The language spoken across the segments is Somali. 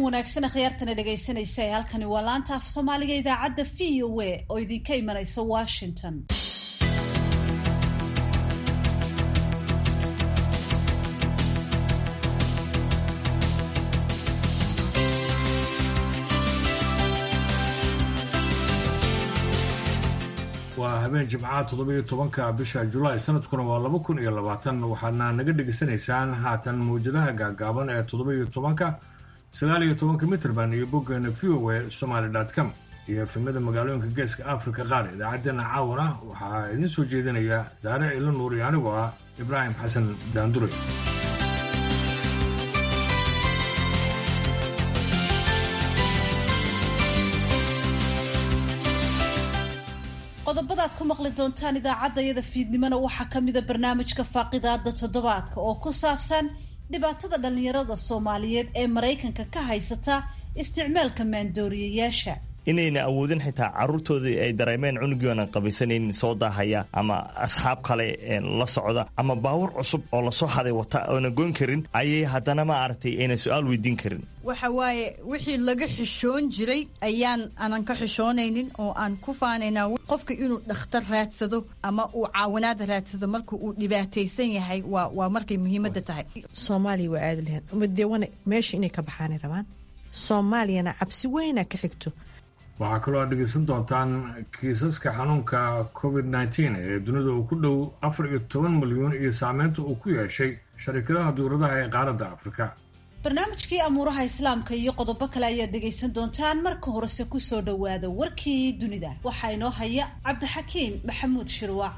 wanaagsan akhyaartana dhegaysanaysa ee halkani waa laanta af soomaaliga idaacadda v o a oo idinka imanaysa washington waa habeen jimcaha toddobiyo tobanka bisha julaay sanadkuna waa laba kun iyo labaatan waxaadna naga dhegaysanaysaan haatan mawjadaha gaagaaban ee toddobiyo tobanka sagaal iyo tobanka mitrband iyo boggeena v o a somaly com iyo efemada magaalooyinka geeska africa qaar idaacaddeenna caawana waxaa idiin soo jeedinaya saare cilo nuur iyo anigoo ah ibraahim xasan daandure qodobadaad ku maqli doontaan idaacadda iyada fiidnimona waxaa ka mida barnaamijka faaqidaada toddobaadka oo ku saabsan dhibaatada dhallinyarada soomaaliyeed ee maraykanka ka haysata isticmaalka maandooriyayaasha inayna awoodin xitaa caruurtoodii ay dareemeen cunugiioonan qabaysanaynin soo daahaya ama asxaab kale la socda ama baawur cusub oo lasoo haday wata oona goyn karin ayay haddana ma aragtay ayna su-aal weydiin karin waxa waaye wixii laga xishoon jiray ayaan aanan ka xishoonaynin oo aan ku faanaynaa qofka inuu dhakhtar raadsado ama uu caawinaad raadsado marka uu dhibaataysan yahay waa waa markay muhiimadda tahay soomaaliya waa aadi lahayn umadewana meesha inay ka baxaanay rabaan soomaaliyana cabsi weyna ka xigto waxaa kaloo aad dhegaysan doontaan kiisaska xanuunka covid nteen ee dunida uu ku dhow afar iyo toban milyuun iyo saameynta uu ku yeeshay sharikadaha duuradaha ee qaaradda afrika barnaamijkii amuuraha islaamka iyo qodobo kale ayaad dhegaysan doontaan marka horese kusoo dhowaada warkii dunida waxaa inoo haya cabdixakiin maxamuud shirwac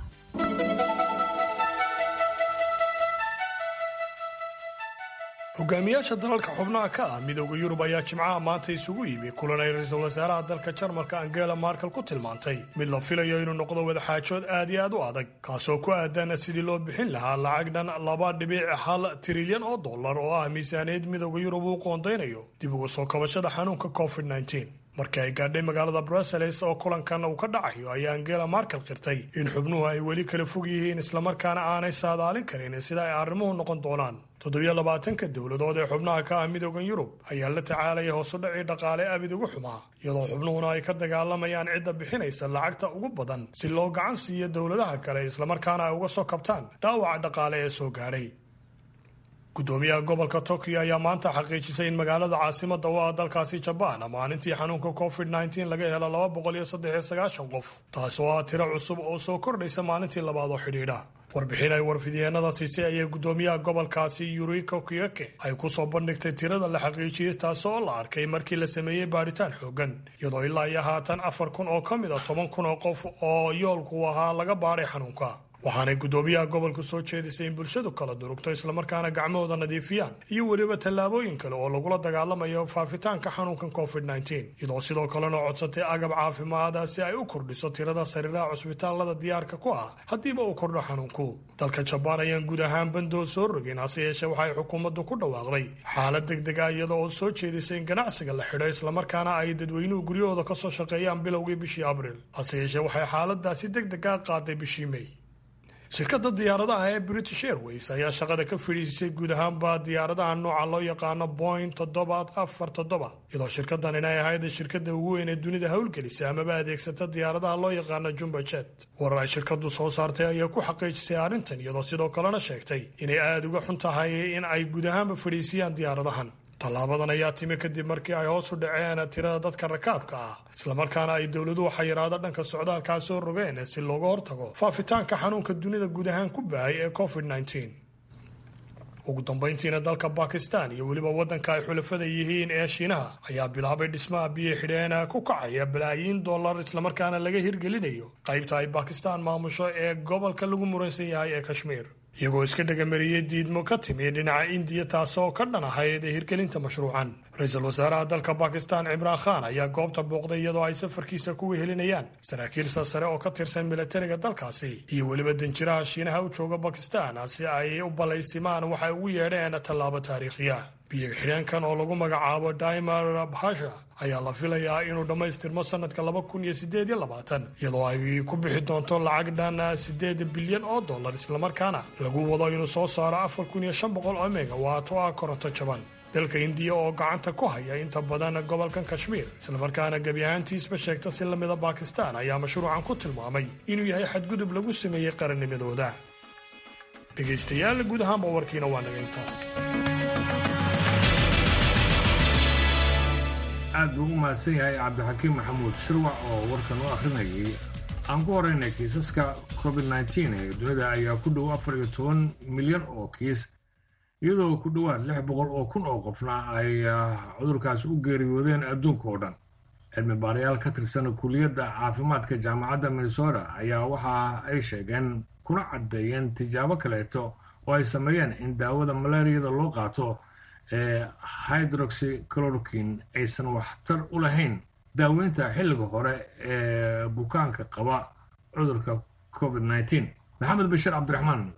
hogaamiyaasha dalalka xubnaha ka ah midooda yurub ayaa jimcaha maanta isugu yimi kulan ay ra-iisul wasaaraha dalka jarmalka angela markel ku tilmaantay mid la filayo inuu noqdo wadaxaajood aad iyo aad u adag kaasoo ku aadan sidii loo bixin lahaa lacag dhan laba dhibic hal trilyan oo dollar oo ah miisaaniyad midooda yurub uu qoondaynayo dib uga soo kabashada xanuunka covid markii ay gaadhay magaalada brussels oo kulankan uu ka dhacayo ayaa angela markel qirtay in xubnuhu ay weli kala fog yihiin islamarkaana aanay saadaalin karin sida ay arrimuhu noqon doonaan toddobiyo labaatanka dowladood ee xubnaha ka ah midooda yurub ayaa la tacaalaya hoosudhacii dhaqaale abid ugu xumaa iyadoo xubnuhuna ay ka dagaalamayaan cidda bixinaysa lacagta ugu badan si loo gacan siiyo dowladaha kale islamarkaana ay uga soo kabtaan dhaawaca dhaqaale ee soo gaadhay gudoomiyaha gobolka tokyo ayaa maanta xaqiijisay in magaalada caasimada u ah dalkaasi jabaan maalintii xanuunka covid laga helo laba boqol iyo saddex iyo sagaashan qof taas oo ah tiro cusub oo soo kordhaysa maalintii labaad oo xidhiidha warbixin ay warfidyeennada siisay ayaa gudoomiyaha gobolkaasi yuriko kiyeke ay kusoo bandhigtay tirada la xaqiijiyey taas oo la arkay markii la sameeyey baadhitaan xoogan iyadoo ilaa iyo haatan afar kun oo ka mid a toban kun oo qof oo yoolku ahaa laga baadhay xanuunka waxaanay gudoomiyaha gobolku soo jeedisay in bulshadu kala durugto islamarkaana gacmahooda nadiifiyaan iyo weliba tallaabooyin kale oo lagula dagaalamayo faafitaanka xanuunkan covid iyadoo sidoo kalena codsatay agab caafimaada si ay u kordhiso tirada sariiraha cusbitaalada diyaarka ku ah haddiiba uu kordho xanuunku dalka jabaan ayaan guud ahaan bandoo soo rogin hase yeeshee waxay xukuumaddu ku dhawaaqday xaalad deg deg ah iyada oo soo jeedisay in ganacsiga la xidho islamarkaana ay dadweynuhu guryahooda kasoo shaqeeyaan bilowgii bishii abriil hase yeeshee waxay xaaladaasi deg deg a qaaday bishii may shirkadda diyaaradaha ee british airways ayaa shaqada ka fadhiisisay guud ahaanba diyaaradaha nooca loo yaqaano boing toddobaad afar toddoba iyadoo shirkadan inay ahayd shirkada ugu weyn ee dunida howlgelisa amaba adeegsata diyaaradaha loo yaqaano jumbajet warar ay shirkadu soo saartay ayaa ku xaqiijisay arrintan iyadoo sidoo kalena sheegtay inay aada uga xun tahay in ay guud ahaanba fadhiisiyaan diyaaradahan tallaabadan ayaa timi kadib markii ay hoos u dhaceen tirada dadka rakaabka ah islamarkaana ay dowladuhu xayiraado dhanka socdaalkaa soo rogeen si looga hortago faafitaanka xanuunka dunida guud ahaan ku bahay ee covid ugu dambayntiina dalka bakistan iyo weliba waddanka ay xulafada yihiin ee shiinaha ayaa bilaabay dhismaha biyo xidheena ku kacaya balaayiin dollar islamarkaana laga hirgelinayo qaybta ay bakistan maamusho ee gobolka lagu muransan yahay ee kashmiir iyagoo iska dhagamariyey diidmo ka timi dhinaca indiya taasoo ka dhan ahayd ee hirgelinta mashruucan ra-iisul wasaaraha dalka bakistan cimraan khan ayaa goobta booqday iyadoo ay safarkiisa ku wehelinayaan saraakiil sasare oo ka tirsan milatariga dalkaasi iyo weliba danjiraha shiinaha u jooga bakistan si ay u ballaysimaan waxay ugu yeedheen tallaabo taariikhiya biyo xidheenkan oo lagu magacaabo daimar bahasha ayaa la filayaa inuu dhammaystirmo sanadka laba kun iyo sideed iyo labaatan iyadoo ay ku bixi doonto lacag dhan sideed bilyan oo dollar islamarkaana lagu wado inuu soo saaro afar kun iyo shan boqol oo mega waato ah koronto jaban dalka indiya oo gacanta ku haya inta badan gobolkan kashmiir islamarkaana gebi ahaantiisba sheegta si lamida bakistan ayaa mashruucan ku tilmaamay inuu yahay xadgudub lagu sameeyey qarannimadooda dhegaystayaal guud ahaanba warkiina waa naga intaas aad buu u mahadsan yahay cabdixakiim maxamuud shirwac oo warkan u akhrinayay aan ku horeynay kiisaska covid nteen ee dunida ayaa ku dhow afar iyo toban milyan oo kiis iyadoo ku dhowaad lix boqol oo kun oo qofna ay cudurkaas u geeriyoodeen adduunka oo dhan cilmi baarayaal ka tirsan kuliyadda caafimaadka jaamacadda minnesota ayaa waxa ay sheegeen kuna caddeeyeen tijaabo kaleeto oo ay sameeyeen in daawada malaariyada loo qaato ee hydroxycloroquin aysan waxtar u lahayn daaweynta xilliga hore ee bukaanka qaba cudurka covid nteen maxamed bashir cabdiraxmaan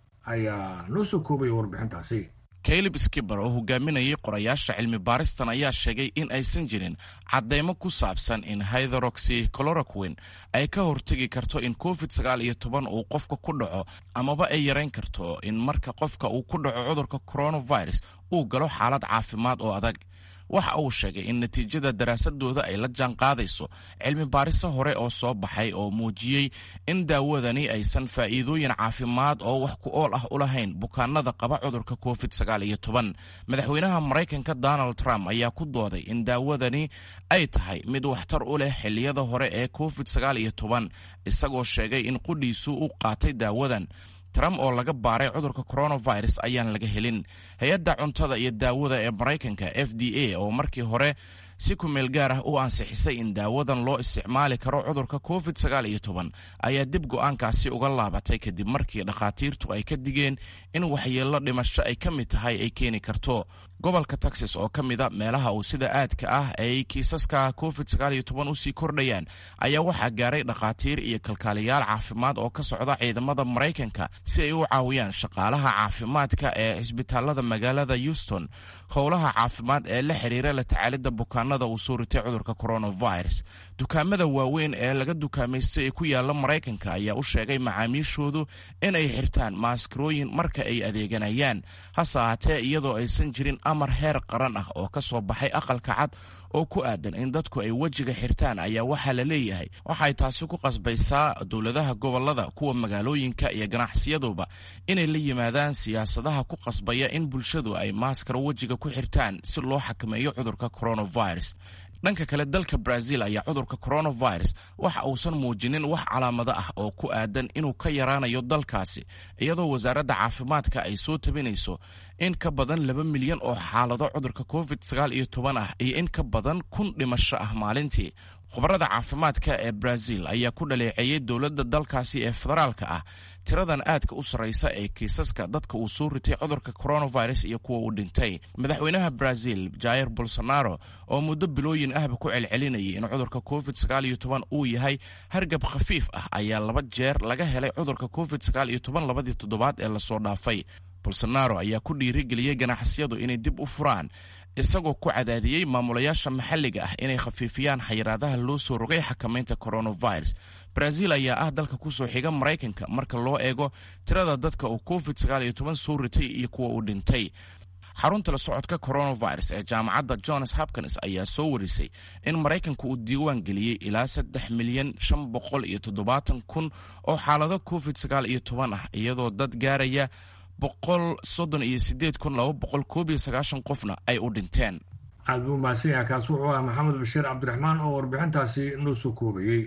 ayaa noo soo koobaya warbixintaasi caleb skiber oo hogaaminayay qorayaasha cilmi baaristan ayaa sheegay in aysan jirin caddeymo ku saabsan in hydroxy cloroquin ay ka hortegi karto in covid sagaal iyo toban uu qofka ku dhaco amaba ay yarayn karto in marka qofka uu ku dhaco cudurka coronavirus uu galo xaalad caafimaad oo adag waxa uu sheegay in natiijada daraasadooda ay la jaan qaadayso cilmi baariso hore oo soo baxay oo muujiyey in daawadani aysan faa'iidooyin caafimaad oo wax ku ool ah u lahayn bukaanada qaba cudurka covid sagaal iyo toban madaxweynaha maraykanka donald trump ayaa ku dooday in daawadani ay tahay mid waxtar u leh xilliyada hore ee covid sagaal iyo toban isagoo sheegay in qudhiisu u qaatay daawadan trump oo laga baaray cudurka coronavirus ayaan laga helin hay-adda cuntada iyo daawada ee maraykanka f d a oo markii hore si kumeel gaar ah u ansixisay in daawadan loo isticmaali karo cudurka covid sagaal iyo toban ayaa dib go-aankaasi uga laabatay kadib markii dhakhaatiirtu ay ka digeen in waxyeello dhimasho ay ka mid tahay ay keeni karto gobolka texas oo ka mida meelaha uu sida aadka ah ay kiisaska covid sagaal iyo toban usii kordhayaan ayaa waxaa gaaray dhakhaatiir iyo kalkaaliyaal caafimaad oo ka socda ciidamada maraykanka si ay u caawiyaan shaqaalaha caafimaadka ee cisbitaalada magaalada houston howlaha caafimaad ee la xiriira la tacaalidda bukaanada uu soo ritay cudurka coronavirus dukaamada waaweyn ee laga dukaamaystay ee ku yaala maraykanka ayaa u sheegay macaamiishoodu inay xirtaan maaskarooyin marka ay adeeganayaan hase ahaatee iyadoo aysan jirin amar heer qaran ah oo ka soo baxay aqalka cad oo ku aadan in dadku ay wejiga xirtaan ayaa waxaa la leeyahay waxay taasi ku qasbaysaa dowladaha gobolada kuwa magaalooyinka iyo ganacsiyaduba inay la yimaadaan siyaasadaha ku qasbaya in bulshadu ay maaskaro wejiga ku xirtaan si loo xakameeyo cudurka coronavirus dhanka kale dalka brazil ayaa cudurka coronavirus waxa uusan muujinin wax calaamado ah oo ku aadan inuu ka yaraanayo dalkaasi iyadoo wasaaradda caafimaadka ay soo tabinayso in ka badan laba milyan oo xaalado cudurka covid sagaal iyo toban ah iyo in ka badan kun dhimasho ah maalintii khubarada caafimaadka ee brazil ayaa ku dhaleeceeyey dowladda dalkaasi ee federaalka ah tiradan aadka u sarraysa ee kiisaska dadka uu soo ritay cudurka coronavirus iyo kuwa uu dhintay madaxweynaha brazil jair bolsonaro oo muddo bilooyin ahba ku celcelinayay in cudurka covid sagaal iyo toban uu yahay hargab khafiif ah ayaa laba jeer laga helay cudurka covid sagaal iyo toban labadii toddobaad ee lasoo dhaafay bolsonaro ayaa ku dhiirigeliyey ganacsiyadu inay dib u furaan isagoo ku cadaadiyey maamulayaasha maxalliga ah inay khafiifiyaan xayiraadaha loo soo rogay xakamaynta coronavirus brazil ayaa ah dalka kusoo xiga maraykanka marka loo eego tirada dadka uu covid sagaal iyo toban soo ritay iyo kuwa uu dhintay xarunta la socodka coronavirus ee jaamacadda johns hopkins ayaa soo warisay in maraykanka uu diiwaan geliyey ilaa saddex milyan shan boqol iyo toddobaatan kun oo xaalado covid sagaal iyo toban ah iyadoo dad gaaraya boqol soddon iyo sideed kun laba boqol koob iyo sagaashan qofna ay u dhinteen aad buu mahadsan yahay kaas wuxuu ah maxamed bashiir cabdiraxmaan oo warbixintaasi noo soo koobayey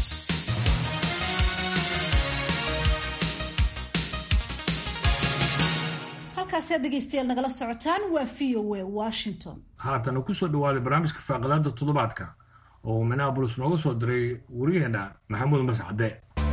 halkaasi aad dhegaystayaal nagala socotaan waa v o a washington haatana kusoo dhawaaday barnaamijka faaqadaada toddobaadka oo uu minneabolis nooga soo diray wariyaheena maxamuud mascade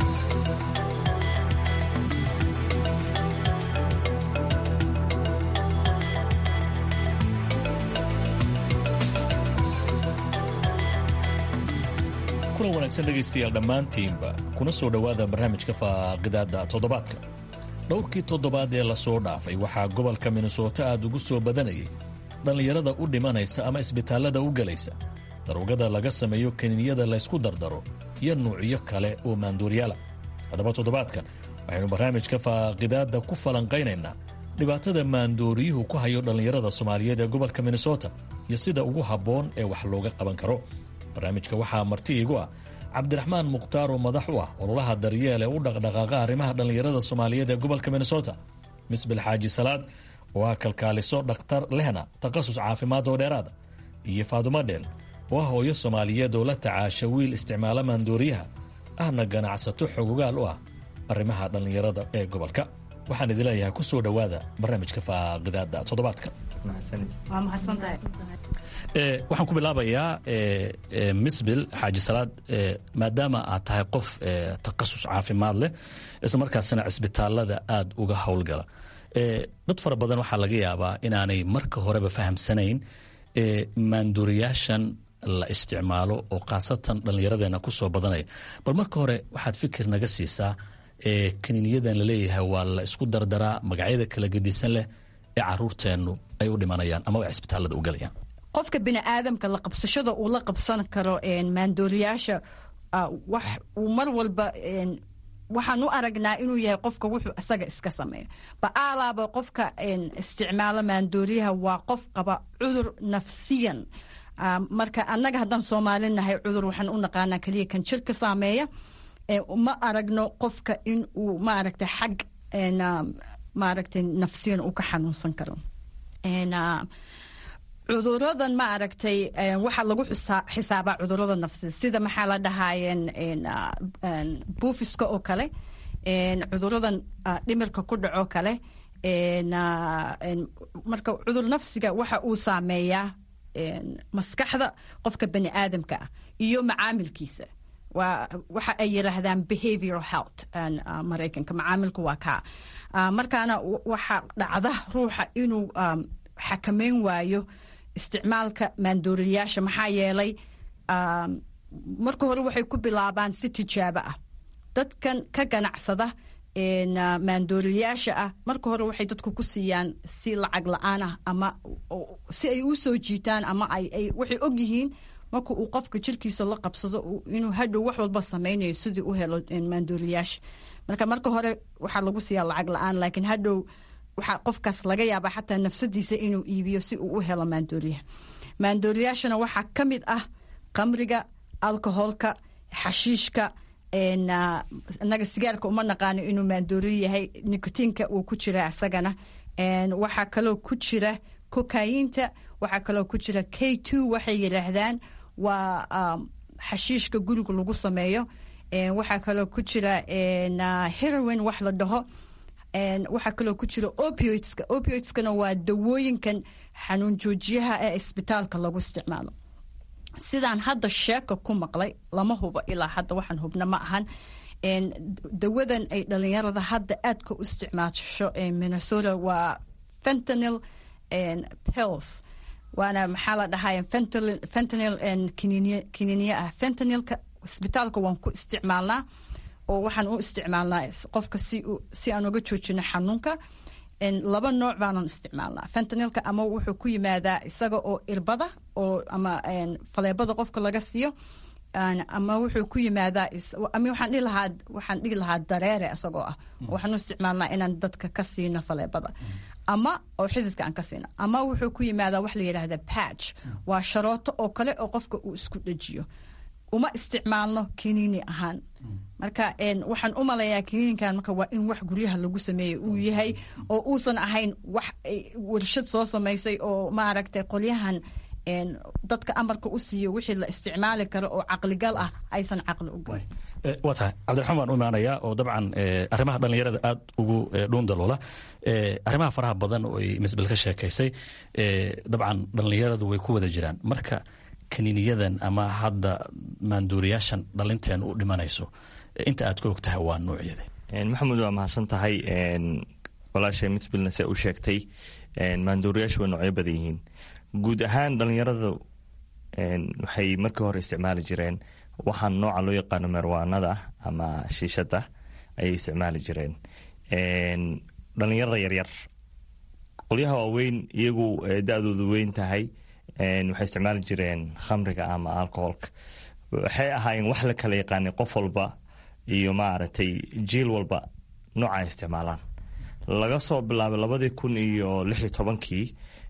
kulan wanaagsan dhegaystayaal dhammaantiinba kuna soo dhowaada barnaamijka faaqidaada toddobaadka dhowrkii toddobaad ee lasoo dhaafay waxaa gobolka minnesota aad ugu soo badanayay dhallinyarada u dhimanaysa ama isbitaallada u gelaysa daruugada laga sameeyo kaniiniyada laysku dardaro iyo nuucyo kale oo maanduuryaala haddaba toddobaadkan waxaynu barnaamijka faaqidaadda ku falanqaynaynaa dhibaatada maandooriyuhu ku hayo dhallinyarada soomaaliyeed ee gobolka minnesota iyo sida ugu habboon ee wax looga qaban karo barnaamijka waxaa marti iigu ah cabdiraxmaan mukhtaar oo madax u ah ololaha daryeel ee u dhaqdhaqaaqa arrimaha dhallinyarada soomaaliyeed ee gobolka minnesota misbil xaaji salaad oo ah kalkaaliso dhakhtar lehna takhasus caafimaad oo dheeraada iyo faadumo dheel oo ah hooyo soomaaliyeed oo la tacaasha wiil isticmaala maandooriyaha ahna ganacsato xogogaal u ah arrimaha dhallinyarada ee gobolka waxaan idin leeyahay ku soo dhowaada barnaamijka faaqidaada toddobaadka waxaan ku bilaabayaa misbil xaaji salaad maadaama aad tahay qof takhasus caafimaad leh isla markaasina cisbitaalada aada uga howlgala dad fara badan waxaa laga yaabaa inaanay marka horeba fahamsanayn maanduuriyaashan la isticmaalo oo khaasatan dhallinyaradeena ku soo badanaya bal marka hore waxaad fikir naga siisaa kaniiniyadan laleeyahay waa la isku dardaraa magacyada kala gedisan leh ee caruurteennu ay u dhimanayaan ama ay cisbitaalada u galayaan qofka biniaadamka la qabsashada uu la qabsan karo maandooriyaasha wax uu mar walba waxaan u aragnaa inuu yahay qofka wuxuu isaga iska sameeyo ba'aalaaba qofka isticmaalo maandooriyaha waa qof qaba cudur nafsiyan marka annaga haddaan soomaali nahay cudur waxaan u naqaanaa keliya kan jirka saameeya ma aragno qofka in uu maaragtay xag maaragtay nafsiyan uu ka xanuunsan karo cuduradan ma aragtay waxaa lagu xisaabaa cudurada nafsiya sida maxaa la dhahaayeen buufiska oo kale cuduradan dhimirka ku dhaco kale marka cudur nafsiga waxa uu saameeyaa maskaxda qofka bani aadamka ah iyo macaamilkiisa waxa ay yiraahdaan behavioral health maraykanka macaamilku waa kaa markaana waxa dhacda ruuxa inuu xakameyn waayo isticmaalka maandooriyaasha maxaa yeelay marka hore waxay ku bilaabaan si tijaabo ah dadkan ka ganacsada maandooriyaasha ah marka hore waxay dadku ku siiyaan si lacag la-aan ah ama si ay u soo jiitaan ama waxay og yihiin marka uu qofka jirkiisa la qabsado inuu hadhow wax walba samaynayo sidii u helo maandooriyaasha marka marka hore waxaa lagu siiyaa lacag la-aan laakiin hadhow waxaa qofkaas laga yaabaa xataa nafsadiisa inuu iibiyo si uu u helo maandooriyaha maandooriyaashana waxaa ka mid ah qamriga alcoholka xashiishka inaga sigaarka uma naqaano inuu maandooriyo yahay nikotiinka uu ku jira isagana waxaa kaloo ku jira kokayinta waxaa kaloo ku jira k two waxay yidhaahdaan waa xashiishka guriga lagu sameeyo waxaa kaloo ku jira heroin wax la dhaho waxaa kaloo ku jira opioidska opioidskana waa dawooyinkan xanuun joojiyaha ee isbitaalka lagu isticmaalo sidaan hadda sheeka ku maqlay lama hubo ilaa hadda waxaan hubna ma ahan dawadan ay dhalinyarada hadda aadka u isticmaasho minnesota waa fentanil pills waana maxaa la dhahay fentanil kiniiniye ah fentanilka isbitaalka waan ku isticmaalnaa oo waxaan u isticmaalnaa qofka si aan uga joojino xanuunka laba nooc baanan isticmaalnaa fentanilka ama wuxuu ku yimaadaa isaga oo irbada oo ama faleebada qofka laga siiyo ama wuxuu ku yimaadaa waxaan dhihi lahaa waxaan dhihi lahaa dareere isagoo ah waxaan u isticmaalnaa inaan dadka ka siino faleebada ama oo xididka aan ka siino ama wuxuu ku yimaadaa wax la yidhaahda patch waa sharooto oo kale oo qofka uu isku dhejiyo uma isticmaalno kiniini ahaan marka waxaan u malayaa kiniinkan marka waa in wax guryaha lagu sameeyey uu yahay oo uusan ahayn wax warshad soo samaysay oo maaragtay qolyahan dadka amarka u siiyo wixii la isticmaali karo oo caqligal ah aysan caqli u gelin waa tahay cabdiraxmaan baan u imaanayaa oo dabcan arrimaha dhallinyarada aada ugu dhuundaloola arrimaha faraha badan oo ay misbel ka sheekaysay dabcan dhallinyaradu way ku wada jiraan marka kaniiniyadan ama hadda maanduuriyaashan dhalinteen u dhimanayso inta aad ka og tahay waa noocyada maxamed waa mahadsan tahay walaashay misbilna se u sheegtay maanduuriyaashu way noocyo badan yihiin guud ahaan dhalinyaradu waxay markii hore isticmaali jireen waxaan nooca loo yaqaano merwaanada ama shiishada ayay isticmaali jireen dhalinyarada yaryar qolyaha waaweyn iyagu da-doodu weyn tahay waxay isticmaali jireen khamriga ama alcoholka waxay ahaayeen wax la kala yaqaanay qof walba iyo maaragtay jiil walba nooca ay isticmaalaan laga soo bilaabay labadii kun iyo lix iyo tobankii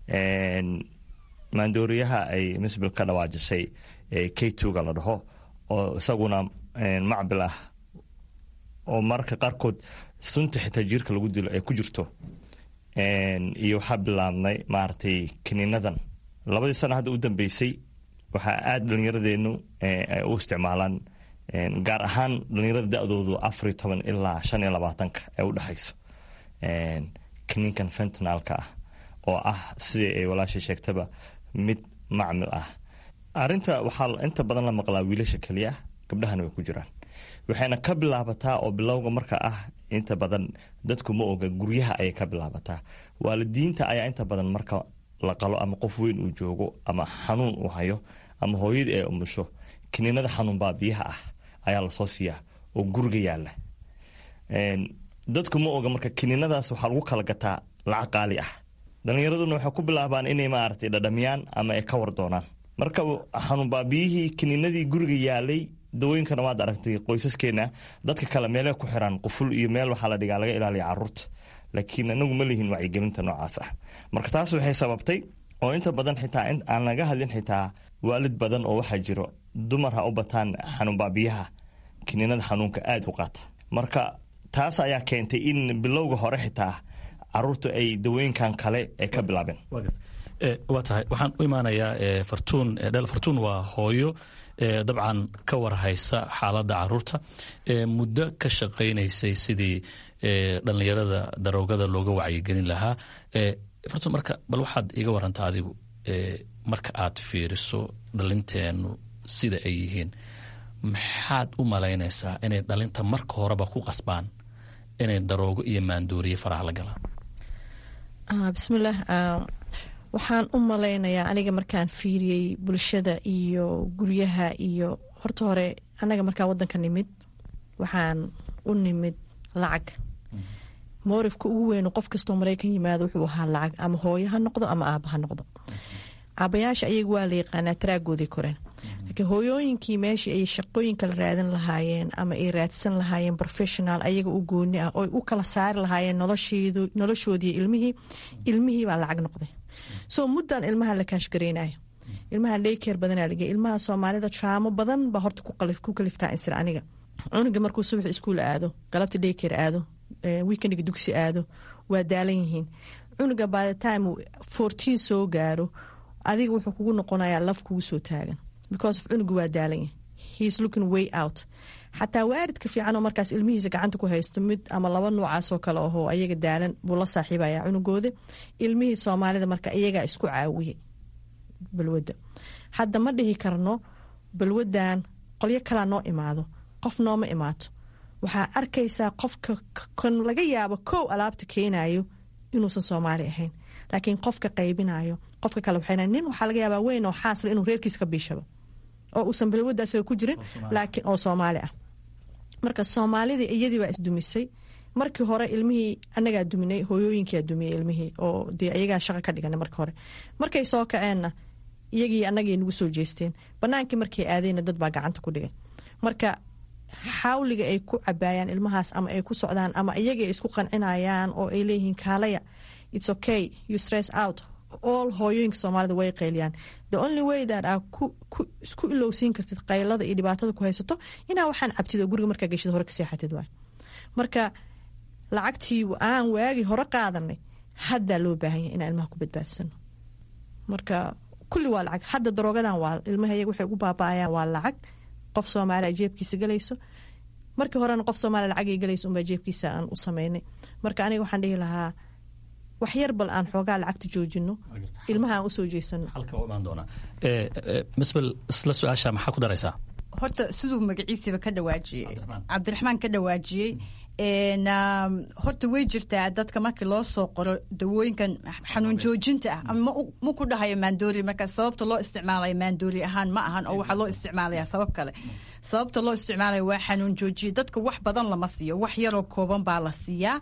maandooriyaha ay misbil ka dhawaajisay k twoga la dhaho oo isaguna macbil ah oo mararka qaarkood sunta xitaa jiirka lagu dilo ay ku jirto iyo waxaa bilaabnay maaragtay kiniinadan labadii sana hadda u dambeysay waxaa aada dhallinyaradeenu ay u isticmaalaan gaar ahaan dhallinyarada da-doodu afariyo toban ilaa shan iyo labaatanka ee u dhexayso kiniinkan fentanalka ah oo ah sidii ay walaashay sheegtaba mid macmil ah arinta waxaa inta badan la maqlaa wiilasha keliya ah gabdhahana way ku jiraan waxayna ka bilaabataa oo bilowga marka ah inta badan dadku ma oga guryaha ayay ka bilaabataa waalidiinta ayaa inta badan marka la qalo ama qof weyn uu joogo ama xanuun uu hayo ama hooyadii ay umusho kiniinada xanuun baabiyaha ah ayaa lasoo siiyaa oo guriga yaala dadku ma oga marka kiniinadaas waxaa lagu kala gataa lacag qaali ah dhalinyaraduna waxay ku bilaabaan inay maaragtay dhadhamiyaan ama ay ka war doonaan marka xanuun baabiyihii kiniinadii guriga yaalay dawooyinkana waad aragtay qoysaskeena dadka kale meele ku xiraan quful iyo meel waxaa la dhigaa laga ilaaliya caruurta laakiin anagu ma lihin wacyigelinta noocaas ah marka taas waxay sababtay oo inta badan xitaa aan laga hadlin xitaa waalid badan oo waxaa jiro dumar ha u bataan xanuun baabiyaha kiniinada xanuunka aada u qaata marka taas ayaa keentay in bilowga hore xitaa caruurtu ay dawooyinkan kale ay ka bilaabeen waa tahay waxaan u imaanayaa fartuun dhel fartuun waa hooyo dabcan ka warhaysa xaaladda caruurta muddo ka shaqaynaysay sidii dhallinyarada daroogada looga wacyigelin lahaa fartuun marka bal waxaad iga warantaa adigu marka aad fiiriso dhalinteenu sida ay yihiin maxaad u malaynaysaa inay dhalinta marka horeba ku qasbaan inay daroogo iyo maandooriye faraha la galaan bismillaah waxaan u malaynayaa aniga markaan fiiriyey bulshada iyo guryaha iyo horta hore anaga markaan wadanka nimid waxaan u nimid lacag moorifka ugu weyn qof kastoo maraykan yimaado wuxuu ahaa lacag ama hooyo ha noqdo ama aaba ha noqdo aabayaasha ayaga waa la yaqaanaa taraagooday koreen laakiin hooyooyinkii meeshii ay shaqooyin kala raadan lahaayeen ama ay raadsan lahaayeen professional ayaga u gooni ah oo u kala saari lahaayeen noloshoodii ilmihii ilmihii baa lacag noqday soo muddan ilmaha la kaashgareynayo ilmaha dhaykeer badanaa lagey ilmaha soomaalida traamo badan baa horta ku kaliftaa insir aniga cunuga markuu subax iskuul aado galabta dhaykeer aado weekendiga dugsi aado waa daalan yihiin cunuga by the time fourteen soo gaaro adiga wuxuu kugu noqonayaa laf kugu soo taagan because of cunuga waa daalan yahay heis looking way out xataa waaridka fiican oo markaas ilmihiisa gacanta ku haysto mid ama laba noocaasoo kale ahoo ayaga daalan buu la saaxiibaya cunugooda ilmihii soomaalida marka iyagaa isku caawiyey balwadda hadda ma dhihi karno balwadan qolyo kalaa noo imaado qof nooma imaato waxaa arkaysaa qofka kan laga yaabo kow alaabta keenayo inuusan soomaali ahayn laakiin qofka qaybinayo qofka kale waxay nin waxaa laga yaabaa weyn oo xaasla inuu reerkiisa ka biishaba oo uusan balwadda asaga ku jirin laakiin oo soomaali ah marka soomaalidii iyadii baa isdumisay markii hore ilmihii anagaa duminay hooyooyinkaa dumiyey ilmihii oo dee iyagaa shaqa ka dhiganay marka hore markay soo kaceenna iyagii anagay nagu soo jeesteen banaankii markay aadeenna dad baa gacanta ku dhigay marka xawliga ay ku cabaayaan ilmahaas ama ay ku socdaan ama iyaga isku qancinayaan oo ay leeyihiin kaalaya its okay you stress out all hooyooyinka soomaalida way qayliyaan the only way that aa isku ilowsiin kartid qaylada iyo dhibaatada ku haysato inaa waxaan cabtid oo guriga markaa geshid hore ka seexatid waay marka lacagtii aan waagi hore qaadanay haddaa loo baahan yahay inaan ilmaha ku badbaadsano marka kulli waa lacag hadda daroogadan waa ilmaha iyaga waxay ugu baaba-ayaan waa lacag qof soomaaliya jeebkiisa galayso markii horena qof soomaaliya lacagay galayso unbaa jeebkiisa aan u sameynay marka aniga waxaan dhihi lahaa wax yar bal aan xoogaa lacagta joojino ilmaha aan usoo jeesano misbel isla su-aasha maxaa ku daraysaa horta siduu magaciisiiba ka dhawaajiyey cabdiraxmaan ka dhawaajiyey horta way jirtaa dadka markii loo soo qoro dawooyinkan xanuun joojinta ah ama ma ku dhahayo maandoori marka sababta loo isticmaalayo maandoori ahaan ma ahan oo waxaa loo isticmaalaya sabab kale sababta loo isticmaalayo waa xanuun joojiye dadka wax badan lama siiyo wax yaroo kooban baa la siiyaa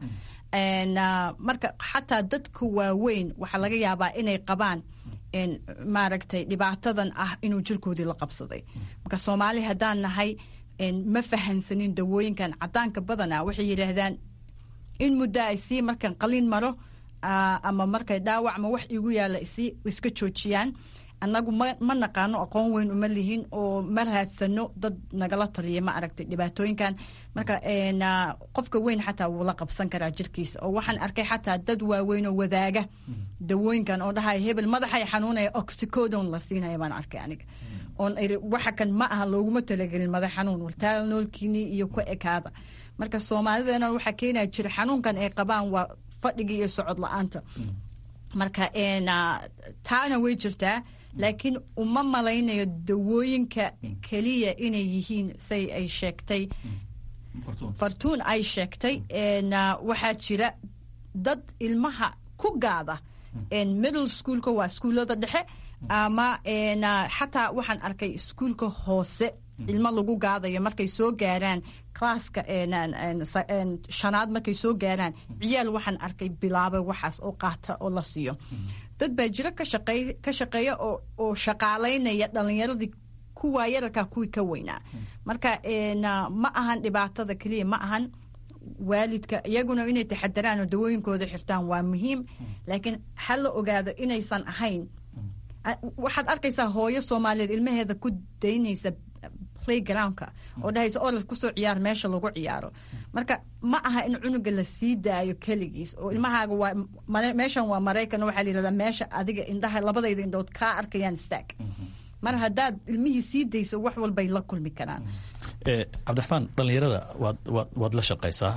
marka xataa dadka waaweyn waxaa laga yaabaa inay qabaan maaragtay dhibaatadan ah inuu jirkoodii la qabsaday marka soomaali haddaan nahay ma fahansanin dawooyinkan cadaanka badana waxay yidhaahdaan in muddo ay sii markan qalin maro ama markay dhaawac ma wax igu yaalla isi iska joojiyaan annagu ma ma naqaano aqoon weyn uma lihin oo ma raadsano dad nagala taliya ma aragtay dhibaatooyinkan marka qofka weyn xataa wuu la qabsan karaa jirkiisa oo waxaan arkay xataa dad waaweyn oo wadaaga dawooyinkan oo dhahaya hebel madaxay xanuunaya oxycodon la siinaya baan arkay aniga oon waxa kan ma aha looguma talagelin madax xanuun wartaal noolkiini iyo ku ekaada marka soomaalidana waxaa keenaya jira xanuunkan ay qabaan waa fadhiga iyo socod la-aanta marka taana way jirtaa laakiin uma malaynayo dawooyinka keliya inay yihiin say ay sheegtay fartuun ay sheegtay waxaa jira dad ilmaha ku gaada middle schoolka waa iskuullada dhexe ama xataa waxaan arkay iskuulka hoose ilmo lagu gaadayo markay soo gaaraan classka shanaad markay soo gaaraan ciyaal waxaan arkay bilaabay waxaas oo qaata oo la siiyo dad baa jiro ka shaqeeya oo shaqaalaynaya dhalinyaradii kuwaa yararkaa kuwii ka weynaa marka ma ahan dhibaatada keliya ma ahan waalidka iyaguna inay taxadaraan oo dawooyinkooda xirtaan waa muhiim laakiin ha la ogaado inaysan ahayn waxaad arkaysaa hooyo soomaaliyeed ilmaheeda ku daynaysa playgroundka oo dhahaysa orad kusoo ciyaar meesha lagu ciyaaro marka ma aha in cunuga la sii daayo keligiis oo ilmahaaga waa meeshan waa maraykan waxaa la yihahdaa meesha adiga indhaha labadayda indhood kaa arkayaan staag mar haddaad ilmihii sii dayso wax walbay la kulmi karaan cabdiraxmaan dhallinyarada waad waad la shaqaysaa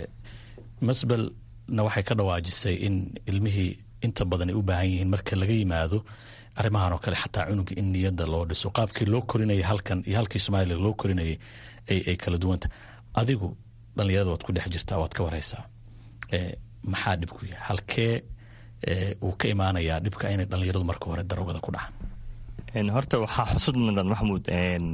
masbelna waxay ka dhawaajisay in ilmihii inta badan ay u baahan yihiin marka laga yimaado arrimahan oo kale xataa cunuga in niyadda loo dhiso qaabkii loo korinayay halkan iyo halkii soomaaliya loo korinayay ay kala duwanta adigu dhallinyarada waad ku dhex jirtaa waad ka waraysaa maxaa dhibku yahay halkee uu ka imaanayaa dhibka inay dhallinyaradu marka hore darogada ku dhacaan horta waxaa xusud mudan maxamuud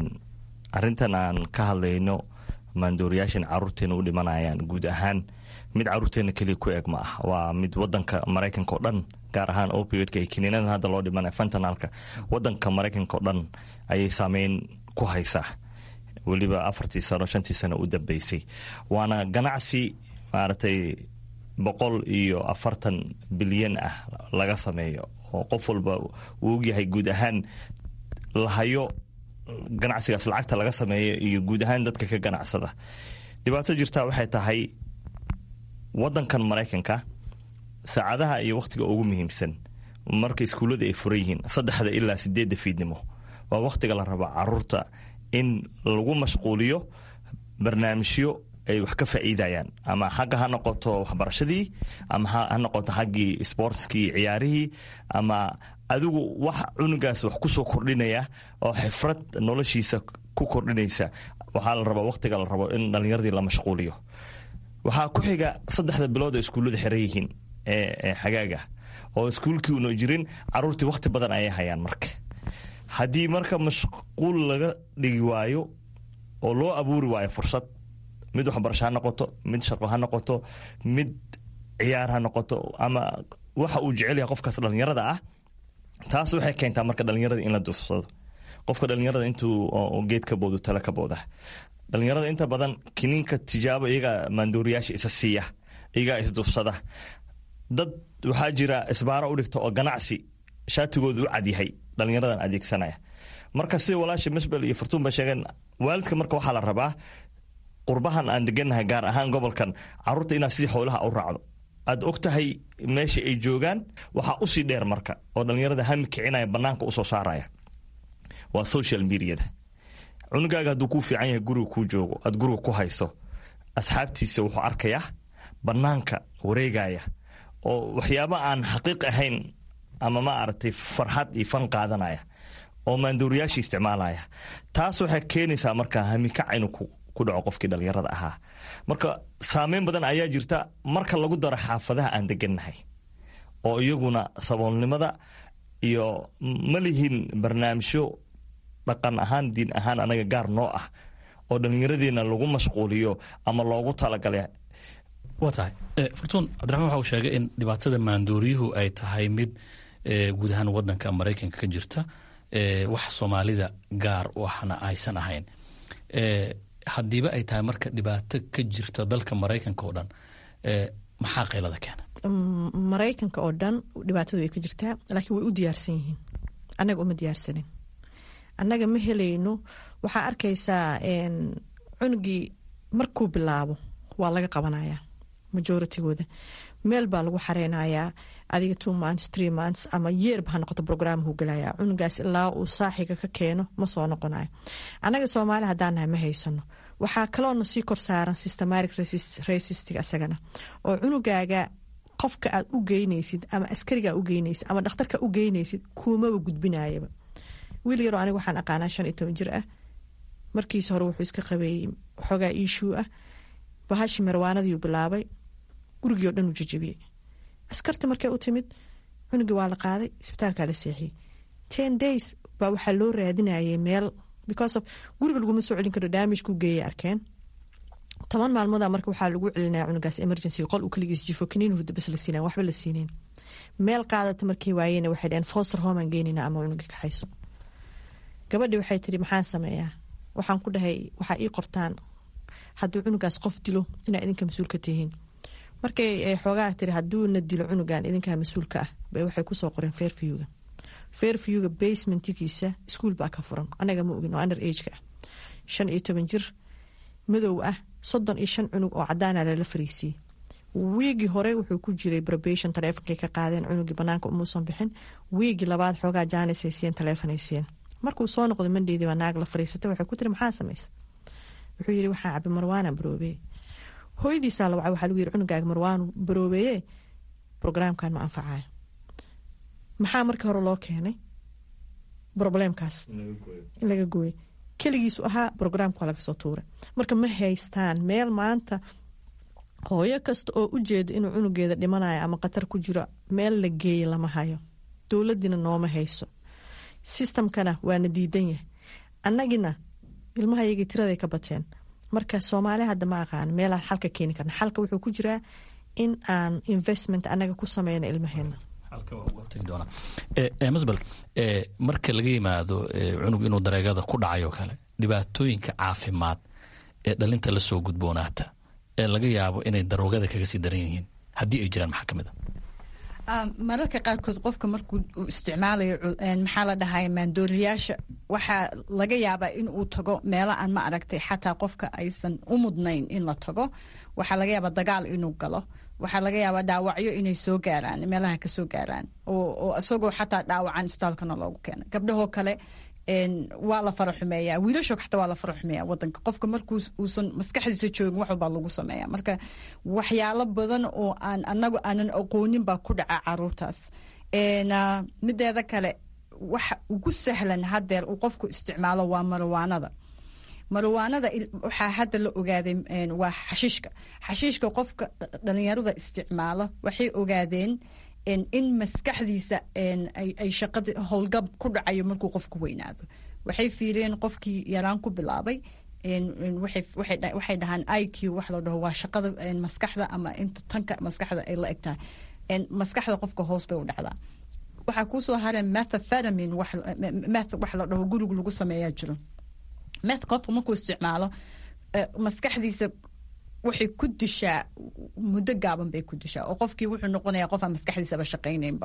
arintan aan ka hadlayno maandooriyaashan caruurteena u dhimanayaan guud ahaan mid caruurteena keliya ku eg ma ah waa mid wadanka maraykanka oo dhan gaar ahaan opioidka iyo kiniinadan hadda loo dhimanaya fentanalka wadanka maraykanka oo dhan ayay saameyn ku haysaa weliba afartii sano shantii sano u dambeysay waana ganacsi maaragtay boqol iyo afartan bilyan ah laga sameeyo oo qof walba uu ogyahay guud ahaan lahayo ganacsigaas lacagta laga sameeyo iyo guud ahaan dadka ka ganacsada dhibaato jirtaa waxay tahay wadankan maraykanka saacadaha iyo wakhtiga ugu muhiimsan marka iskuullada ay furan yihiin saddexda ilaa sideedda fiidnimo waa wakhtiga la raba caruurta in lagu mashquuliyo barnaamijyo ay wax ka faa'iidayaan ama xagga ha noqoto waxbarashadii ama ha noqoto xaggii sportskii ciyaarihii ama adigu wax cunugaas wax kusoo kordhinaya oo xifrad noloshiisa ku kordhinaysa waxaa la rabaa wakhtiga la rabo in dhallinyaradii la mashquuliyo waxaa ku xiga saddexda bilood oo iskuullada xiran yihiin ee xagaaga oo iskuulkii una jirin caruurtii wakhti badan ayay hayaan marka haddii marka mashquul laga dhigi waayo oo loo abuuri waayo fursad mid waxbarasho ha noqoto mid shaqo ha noqoto mid ciyaar ha noqoto ama waxa uu jecel yahay qofkaas dhallinyarada ah taas waxay keentaa marka dhallinyarada in la duufsado qofka dhallinyarada intuu geed ka boodo tale ka booda dhallinyarada inta badan kiniinka tijaabo iyagaa maandooriyaasha isa siiya iyagaa isduufsada dad waxaa jira isbaaro u dhigta oo ganacsi shaatigooda u cadyahay dhallinyaradan adeegsanaya marka sida walaasha misbel iyo fartuun ba sheegeen waalidka marka waxaa la rabaa qurbahan aan degannahay gaar ahaan gobolkan caruurta inaad sidii xoolaha u raacdo aad og tahay meesha ay joogaan waxaa usii dheer marka oo dhallinyarada hami kicinaya banaanka usoo saaraya waa social mediada cunugaaga hadduu kuu fiican yahay guriga kuu joogo aad guriga ku hayso asxaabtiisa wuxuu arkayaa banaanka wareegaya oo waxyaaba aan xaqiiq ahayn ama ma aragtay farxad iyo fan qaadanaya oo maandooriyaasha isticmaalaya taas waxay keenaysaa marka hamikac inuu ku dhaco qofkii dhallinyarada ahaa marka saameyn badan ayaa jirta marka lagu daro xaafadaha aan degannahay oo iyaguna saboolnimada iyo ma lihin barnaamijyo dhaqan ahaan diin ahaan anaga gaar noo ah oo dhallinyaradeena lagu mashquuliyo ama loogu talagalay waa tahay furtuun cabdiraxmaan waxa uu sheegay in dhibaatada maandooriyuhu ay tahay mid guud ahaan wadanka maraykanka ka jirta wax soomaalida gaar u ahna aysan ahayn haddiiba ay tahay marka dhibaato ka jirta dalka maraykanka oo dhan maxaa qaylada keena maraykanka oo dhan dhibaatadu way ka jirtaa laakiin way u diyaarsan yihiin annaga uma diyaarsanin annaga ma helayno waxaa arkaysaa cunugii markuu bilaabo waa laga qabanayaa majoritygooda meel baa lagu xareynayaa adiga two months three months ama yeerba ha noqoto brograamhu galaya cunugaas ilaa uu saaxiga ka keeno ma soo noqonayo annaga soomaali haddaan nahay ma haysano waxaa kaloona sii kor saaran systematic racistig asagana oo cunugaaga qofka aad u geynaysid ama askarigaa u geynaysid ama dhakhtarka u geynaysid kuumaba gudbinayaba wiil yaroo aniga waxaan aqaanaa shan iyo toban jir ah markiisa hore wuxuu iska qabeeyey xoogaa iishuu ah bahashi marwaanadiiu bilaabay gurigii o dhan uu jajabiyey askarta markay u timid cunugii waa la qaaday isbitaalkaa la seexiyey ten days baa waxaa loo raadinayay meel because of guriga laguma soo celin karo daamijkuu geeyay arkeen toban maalmooda marka waxaa lagu celinaya cunugaas emergency qol uu kaligiis jifo kaniin hurda bas la siinayn waxba la siinayn meel qaadata markay waayeen waxay dhaheen foster homean geynayna ama cunugii kaxayso gabadhii waxay tiri maxaan sameeyaa waxaan ku dhahay waxaa ii qortaan hadduu cunugaas qof dilo inaa idinka mas-uul ka tihiin markay xoogaa tiri hadduuna dilo cunugan idinkaa mas-uulka ah bay waxay kusoo qoreen fairviewga fairviewga basementigiisa iskuol baa ka furan anaga ma ogin oo under ageka ah shan iyo toban jir madow ah soddon iyo shan cunug oo cadaana lala fariisiyey wiigii hore wuxuu ku jiray probation taleefonkay ka qaadeen cunugii banaanka umuusan bixin wiigii labaad xoogaa jaanis ay siiyeen taleefon ay siiyeen markuu soo noqday mandheydii baa naag la fariisatay waxay ku tiri maxaa samaysa wuxuu yiri waxaa cabi marwaana baroobeeye hooyadiisaa la wacay waxaa lagu yiri cunugaaga marwaanu baroobeeye brograamkan ma anfacayo maxaa markii hore loo keenay probleemkaas in laga gooyo keligiisu ahaa brograamka waa laga soo tuuray marka ma haystaan meel maanta hooyo kasta oo u jeeda inuu cunugeeda dhimanayo ama khatar ku jiro meel la geeya lama hayo dowladiina nooma hayso sistamkana waana diidan yahay annagina ilmaha yagii tiraday ka bateen marka soomaali hadda ma aqaan meelaan xalka keeni karna xalka wuxuu ku jiraa in aan investment anaga ku sameyno ilmaheena masbel marka laga yimaado cunug inuu dareegada ku dhacay oo kale dhibaatooyinka caafimaad ee dhalinta lasoo gudboonaata ee laga yaabo inay daroogada kaga sii daran yihiin haddii ay jiraan maxaa kamid a mararka qaarkood qofka markuu uu isticmaalayo maxaa la dhahay maandooriyaasha waxaa laga yaabaa in uu tago meelo aan ma aragtay xataa qofka aysan u mudnayn in la tago waxaa laga yaabaa dagaal inuu galo waxaa laga yaabaa dhaawacyo inay soo gaaraan meelaha kasoo gaaraan oo isagoo xataa dhaawacan isbitaalkana loogu keena gabdhahoo kale waa la fara xumeeya wiilasho xataa waa la fara xumeeya wadanka qofka markuu uusan maskaxdiisa joogin wax walbaa lagu sameeya marka waxyaalo badan oo aan anagu aanan aqoonin baa ku dhaca caruurtaas mideeda kale waxa ugu sahlan hadeer uu qofku isticmaalo waa marwaanada marwaanada waxaa hadda la ogaaday waa xashiishka xashiishka qofka dhalinyarada isticmaalo waxay ogaadeen in maskaxdiisa ay shaqada howlgab ku dhacayo markuu qofku weynaado waxay fiiriyeen qofkii yaraan ku bilaabay waxay dhahaan i q wax la dhaho waa shaqada maskaxda ama inta tanka maskaxda ay la eg tahay maskaxda qofka hoos bay u dhacdaa waxaa kuusoo hareen methaphetamin meth wax la dhaho guriga lagu sameeyaa jiro meth qofka markuu isticmaalo maskaxdiisa waxay ku dishaa muddo gaaban bay ku dishaa oo qofkii wuxuu noqonayaa qof aan maskaxdiisaba shaqaynaynba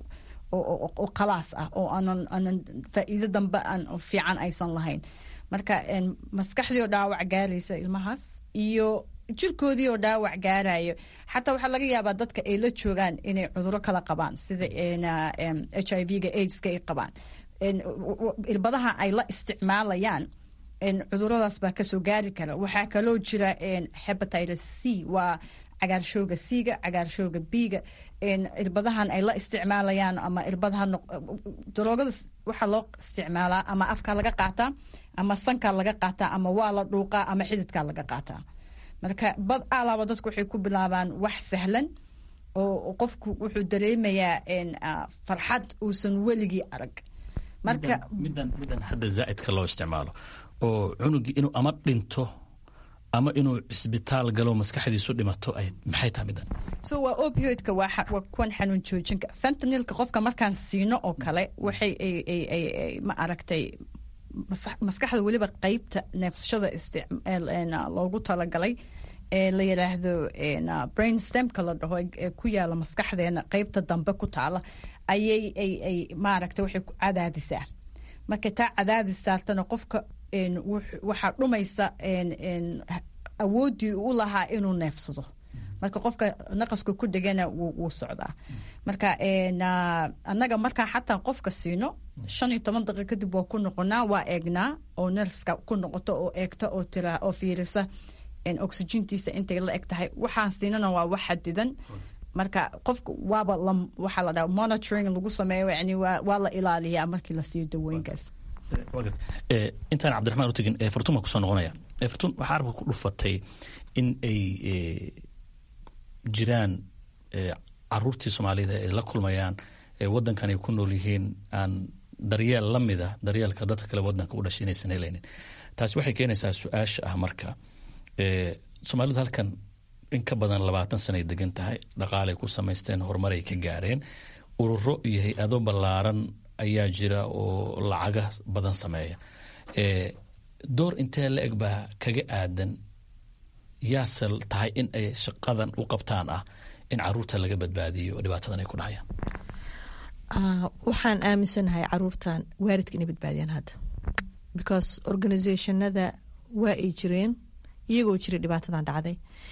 oo khalaas ah oo aanan aanan faa'iido dambe aan fiican aysan lahayn marka maskaxdii oo dhaawac gaaraysa ilmahaas iyo jirkoodii oo dhaawac gaarayo xataa waxaa laga yaabaa dadka ay la joogaan inay cuduro kala qabaan sida h i v-ga aids-ka ay qabaan irbadaha ay la isticmaalayaan cuduradaas baa kasoo gaari kara waxaa kaloo jira hebatitis c waa cagaarshooga c-ga cagaarshooga b-ga irbadahan ay la isticmaalayaan ama irbadaha daroogada waxaa loo isticmaalaa ama afkaa laga qaataa ama sankaa laga qaataa ama waa la dhuuqaa ama xididkaa laga qaataa marka bad alaaba dadku waxay ku bilaabaan wax sahlan oo qofku wuxuu dareemayaa farxad uusan weligii arag marka midan midan hadda zaa'idka loo isticmaalo oo cunugii inuu ama dhinto ama inuu cisbitaal galo maskaxdiisu dhimato ay maxay tahay midan so waa opioidka waa waa kuwan xanuun joojinka fentanilka qofka markaan siino oo kale waxay ma aragtay maskaxda weliba qeybta neefsashada loogu talagalay ee la yidhaahdo brain stemka la dhaho ee ku yaala maskaxdeena qeybta dambe ku taala ayay ay ay maaragta waxay ku cadaadisaa marka taa cadaadis saartana qofka waxaa dhumaysa awooddii u lahaa inuu neefsado marka qofka naqaska ku dhegana wuu socdaa marka annaga markaa xataa qofka siino shan iyo toban daqiiq kadib waa ku noqonaa waa eegnaa oo nerska ku noqoto oo eegta oo tira oo fiirisa oxygentiisa intay la eg tahay waxaan siinana waa wax xadidan marka qofka waaba waxaa la dhaha monitoring lagu sameeyo yani waa la ilaaliyaa markii la siiyo dawooyinkaas intaan cabdiraxmaan utegin fartun baan kusoo noqonaya fartun waxaa arabka ku dhufatay in ay jiraan caruurtii soomaalida ay la kulmayaan wadankan ay ku nool yihiin aan daryeel la mida daryeelka dadka kale wadanka u dhashay inaysan helaynin taasi waxay keenaysaa su-aasha ah marka soomaalidu halkan in ka badan labaatan sanay degan tahay dhaqaalay ku samaysteen horumaray ka gaareen ururo iyo hay-ado ballaaran ayaa jira oo lacaga badan sameeya door intee la eg baa kaga aadan yaase tahay in ay shaqadan u qabtaan ah in caruurta laga badbaadiyo oo dhibaatadan ay ku dhahayaan waxaan aaminsanahay caruurtan waaridka inay badbaadiyaan hadda because organizationada waa ay jireen iyagoo jiray dhibaatadan dhacday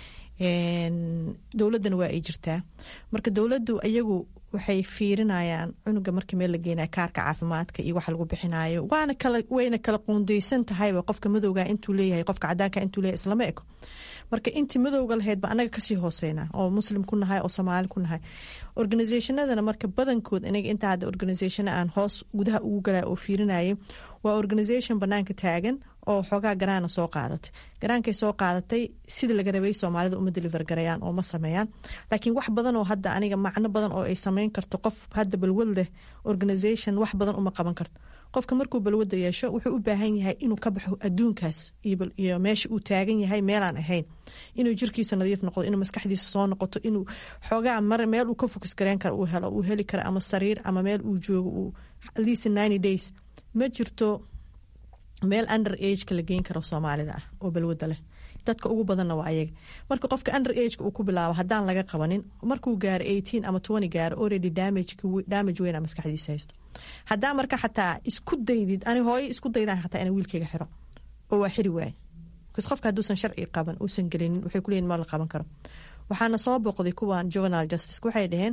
dowladdana waa ay jirtaa marka dowladdu iyagu waxay fiirinayaan cunuga markii meel la geenaya kaarka caafimaadka iyo waxa lagu bixinayo waana kala wayna kala quundeysan tahayba qofka madowga intuu leeyahay qofka cadaanka intuu leeyahay islama eko marka intii madowga lahayd ba anaga kasii hooseyna oo muslim ku nahay oo soomaali ku nahay organizationadana marka badankood inaga intaa hadda organization aan hoos gudaha ugu galaa oo fiirinayay waa organization banaanka taagan oo xoogaa garaana soo qaadatay garaankay soo qaadatay sida laga rabay soomaalida uma deliver garayaan oo ma sameeyaan laakiin wax badan oo hadda aniga macno badan oo ay sameyn karto qof hadda balwad leh organization wax badan uma qaban karto qofka markuu balwada yeesho wuxuu u baahan yahay inuu ka baxo adduunkaas iyo meesha uu taagan yahay meelaan ahayn inuu jirkiisa nadiif noqdo inuu maskaxdiisa soo noqoto inuu xoogaa mar meel uu ka fokus gareyn karo uu helo uu heli karo ama sariir ama meel uu joogo uu at least ninety days ma jirto meel under ageka la geyn karo soomaalida ah oo balwada leh dadka ugu badanna waa ayaga marka qofka under ageka uu ku bilaabo haddaan laga qabanin markuu gaaro eighteen ama twenty gaaro already damage damage weyna maskaxdiisa haysto haddaa marka xataa isku daydid ani hooyo isku daydaan xataa ina wiilkayga xiro oo waa xiri waaye bcause qofka hadduusan sharci qaban uusan gelinin waxay kuleeyihin ma la qaban karo waxaana soo boqday kuwan juvenal justice waxay dhaheen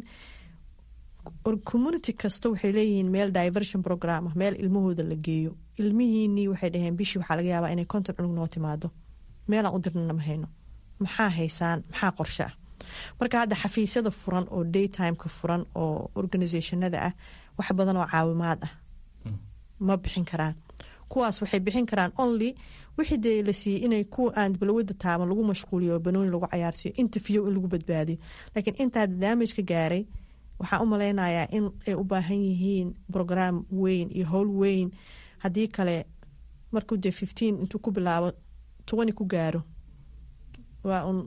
community kasta waxay leeyihiin meel diversion program ah meel ilmahooda la geeyo ilmihiinii waxay dhaheen bishii waxaa laga yaabaa inay konton cunug noo timaado meelaan u dirnana ma hayno maxaa haysaan maxaa qorshe ah marka hadda xafiisyada furan oo daytimeka furan oo organizationada ah wax badan oo caawimaad ah ma bixin karaan kuwaas waxay bixin karaan only wixii dee la siiyey inay kuwa aan balwada taaban lagu mashquuliyo banooni lagu cayaarsiiyo interview in lagu badbaadiyo laakiin intaa damage ka gaaray waxaan u malaynayaa in ay u baahan yihiin brograam weyn iyo howl weyn haddii kale markuu dee fifteen intuu ku bilaabo twenty ku gaaro waa un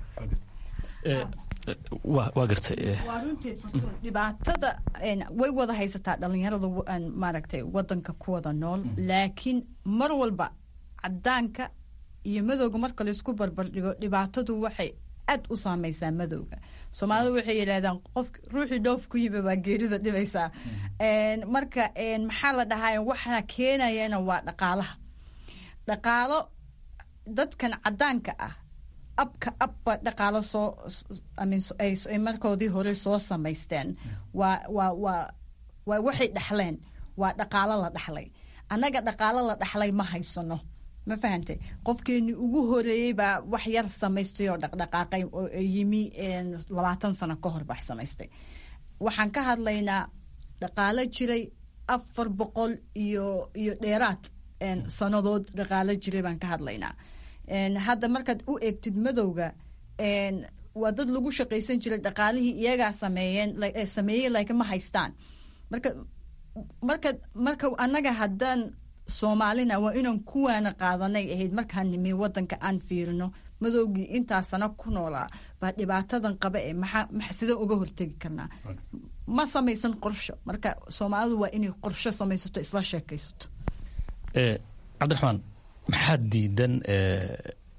waa gartay waa runteed dhibaatada way wada haysataa dhalinyarada maaragtay wadanka ku wada nool laakiin mar walba cadaanka iyo madowga marka laysku barbardhigo dhibaatadu waxay aad u saameysaa madowga soomaalida waxay yidhahdaan qof ruuxii dhoof ku yimi baa geerida dhibaysaa marka maxaa la dhahaa waxaa keenayana waa dhaqaalaha dhaqaalo dadkan cadaanka ah abka abba dhaqaalo soo ay markoodii hore soo samaysteen waa waa waa waa waxay dhaxleen waa dhaqaalo la dhaxlay annaga dhaqaalo la dhaxlay ma haysano ma fahantay qofkeenii ugu horeeyey baa wax yar samaystay oo dhaqdhaqaaqay oo yimi labaatan sano ka hor bax samaystay waxaan ka hadlaynaa dhaqaalo jiray afar boqol iyo iyo dheeraad sannadood dhaqaalo jiray baan ka hadlaynaa hadda markaad u eegtid madowga waa dad lagu shaqaysan jiray dhaqaalihii iyagaa sameeyeen sameeyey laakiin ma haystaan marka marka marka annaga haddaan soomaalina waa inaan kuwaana qaadanay ahayd markaan nimi wadanka aan fiirino madowgii intaa sano ku noolaa baa dhibaatadan qaba ee maxaa sidee uga hortegi karnaa ma samaysan qorsho marka soomaalidu waa inay qorsho samaysato isla sheekaysato cabdiraxmaan maxaa diidan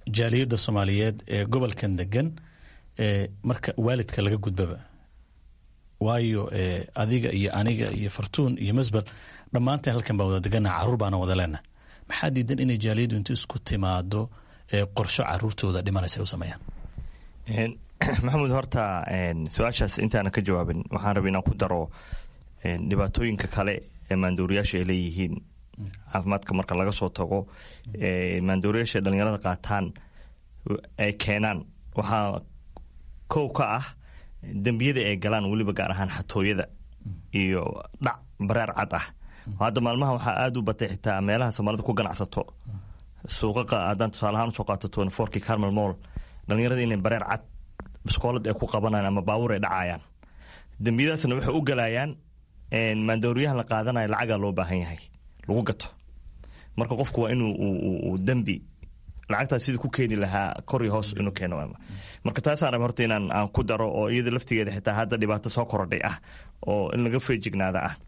jaaliyadda soomaaliyeed ee gobolkan degan marka waalidka laga gudbaba waayo adiga iyo aniga iyo fartuun iyo masbel dhammaanteen halkan baan wada degannaha carruur baana wada leenaha maxaa diidan inay jaaliyaddu intu isku timaado qorsho caruurtooda dhimanaysa ay u sameeyaan maxamuud horta su-aashaas intaana ka jawaabin waxaan rabay inaan ku daro dhibaatooyinka kale ee maandooriyaasha ay leeyihiin caafimaadka marka laga soo tago maandooriyaasha dhalinyarada qaataan ay keenaan waxaa kow ka ah dembiyada ay galaan weliba gaar ahaan xatooyada iyo dhac bareer cad ah hadda maalmaha waxaa aada u batay xitaa meelaha soomaalida ku ganacsato suuqaqa haddaan tusaalahaan usoo qaato twenty fourkii carmel moll dhalinyarada inay bareer cad biskoolad ay ku qabanayaan ama baabuur ay dhacayaan dembiyadaasna waxay u galayaan maandooriyahan la qaadanayo lacagaa loo baahan yahay lagu gato marka qofku waa inuu dembi lacagtaas sidii ku keeni lahaa kor iyo hoos inuu keeno marka taasaan raba horta inaan aan ku daro oo iyada laftigeeda xitaa hadda dhibaato soo korodhay ah oo in laga feejignaada ah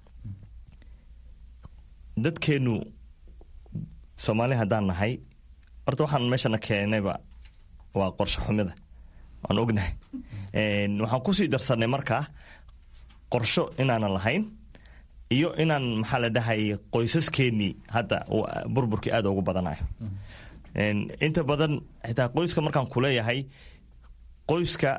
dadkeenu soomaali haddaan nahay horta waxaan meeshana keenayba waa qorsho xumida waan ognahay waxaan kusii darsanay markaa qorsho inaanan lahayn iyo inaan maxaa la dhahay qoysaskeenii hadda burburkii aada ugu badanayo inta badan xitaa qoyska markaan kuleeyahay qoyska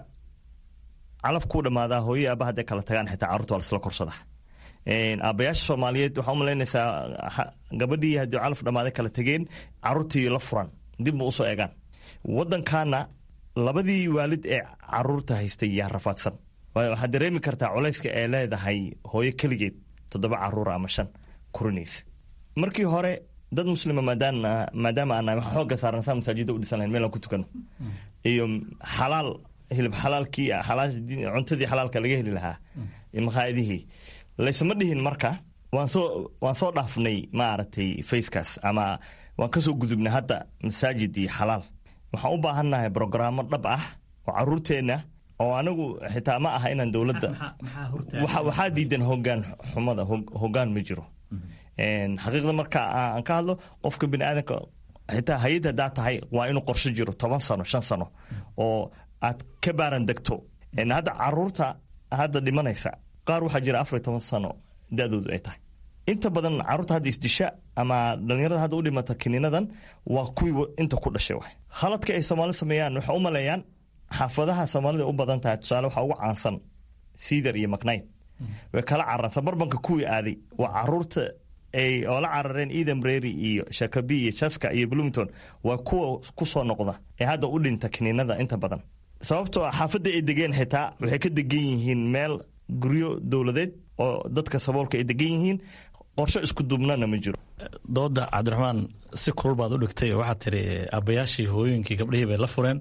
calaf kuu dhammaadaa hooye aaba hadday kala tagaan xitaa carruurta waa lasla korsada aabbayaasha soomaaliyeed waxaa umalaynaysaa gabadhii haddii calaf dhammaaday kala tegeen carruurtii la furan dib ma usoo eegaan waddankaana labadii waalid ee caruurta haystay yaa rafaadsan waxaad dareemi kartaa culayska ee leedahay hooyo keligeed toddoba caruura ama shan kurinaysa markii hore dad muslima maadaama aan waxa xooga saaran saa masaajida u dhisan lahayn meel aan ku tukano iyo xalaal hilib xalaalkii cuntadii xalaalka laga heli lahaa makhaayadihii laysuma dhihin marka waan soo waan soo dhaafnay maaragtay facekaas ama waan kasoo gudubnay hadda masaajid iyo xalaal waxaan u baahannahay brogaraamo dhab ah oo caruurteenna oo anigu xitaa ma aha inaan dowladda waxaa diidan hogaan xumada hogaan ma jiro xaqiiqda marka aan ka hadlo qofka bini aadamka xitaa hay-ad hadaa tahay waa inuu qorsho jiro toban sano shan sano oo aad ka baaran degto hadda caruurta hadda dhimanaysa qaar waxaa jira afar iyo toban sano da-doodu ay tahay inta badan caruurta hadda isdisha ama dhalinyarada hadda u dhimata kiniinadan waa kuwii inta ku dhashay wa khaladka ay soomaali sameeyaan waxay u maleeyaan xaafadaha soomaalida u badan tahay tusaale waxaa ugu caansan siidar iyo macnayd way kala cararaan sabarbanka kuwii aaday waa caruurta ay oo la carareen edam rery iyo shakabi iyo jaska iyo bloomington waa kuwa ku soo noqda ee hadda u dhinta kiniinada inta badan sababtoo ah xaafadda ay degeen xitaa waxay ka degan yihiin meel guryo dowladeed oo dadka saboolka ay degan yihiin qorsho isku duubnana ma jiro dooda cabdiraxmaan si kulul baad u dhigtay oo waxaad tiri aabbayaashii hooyooyinkii gabdhihii bay la fureen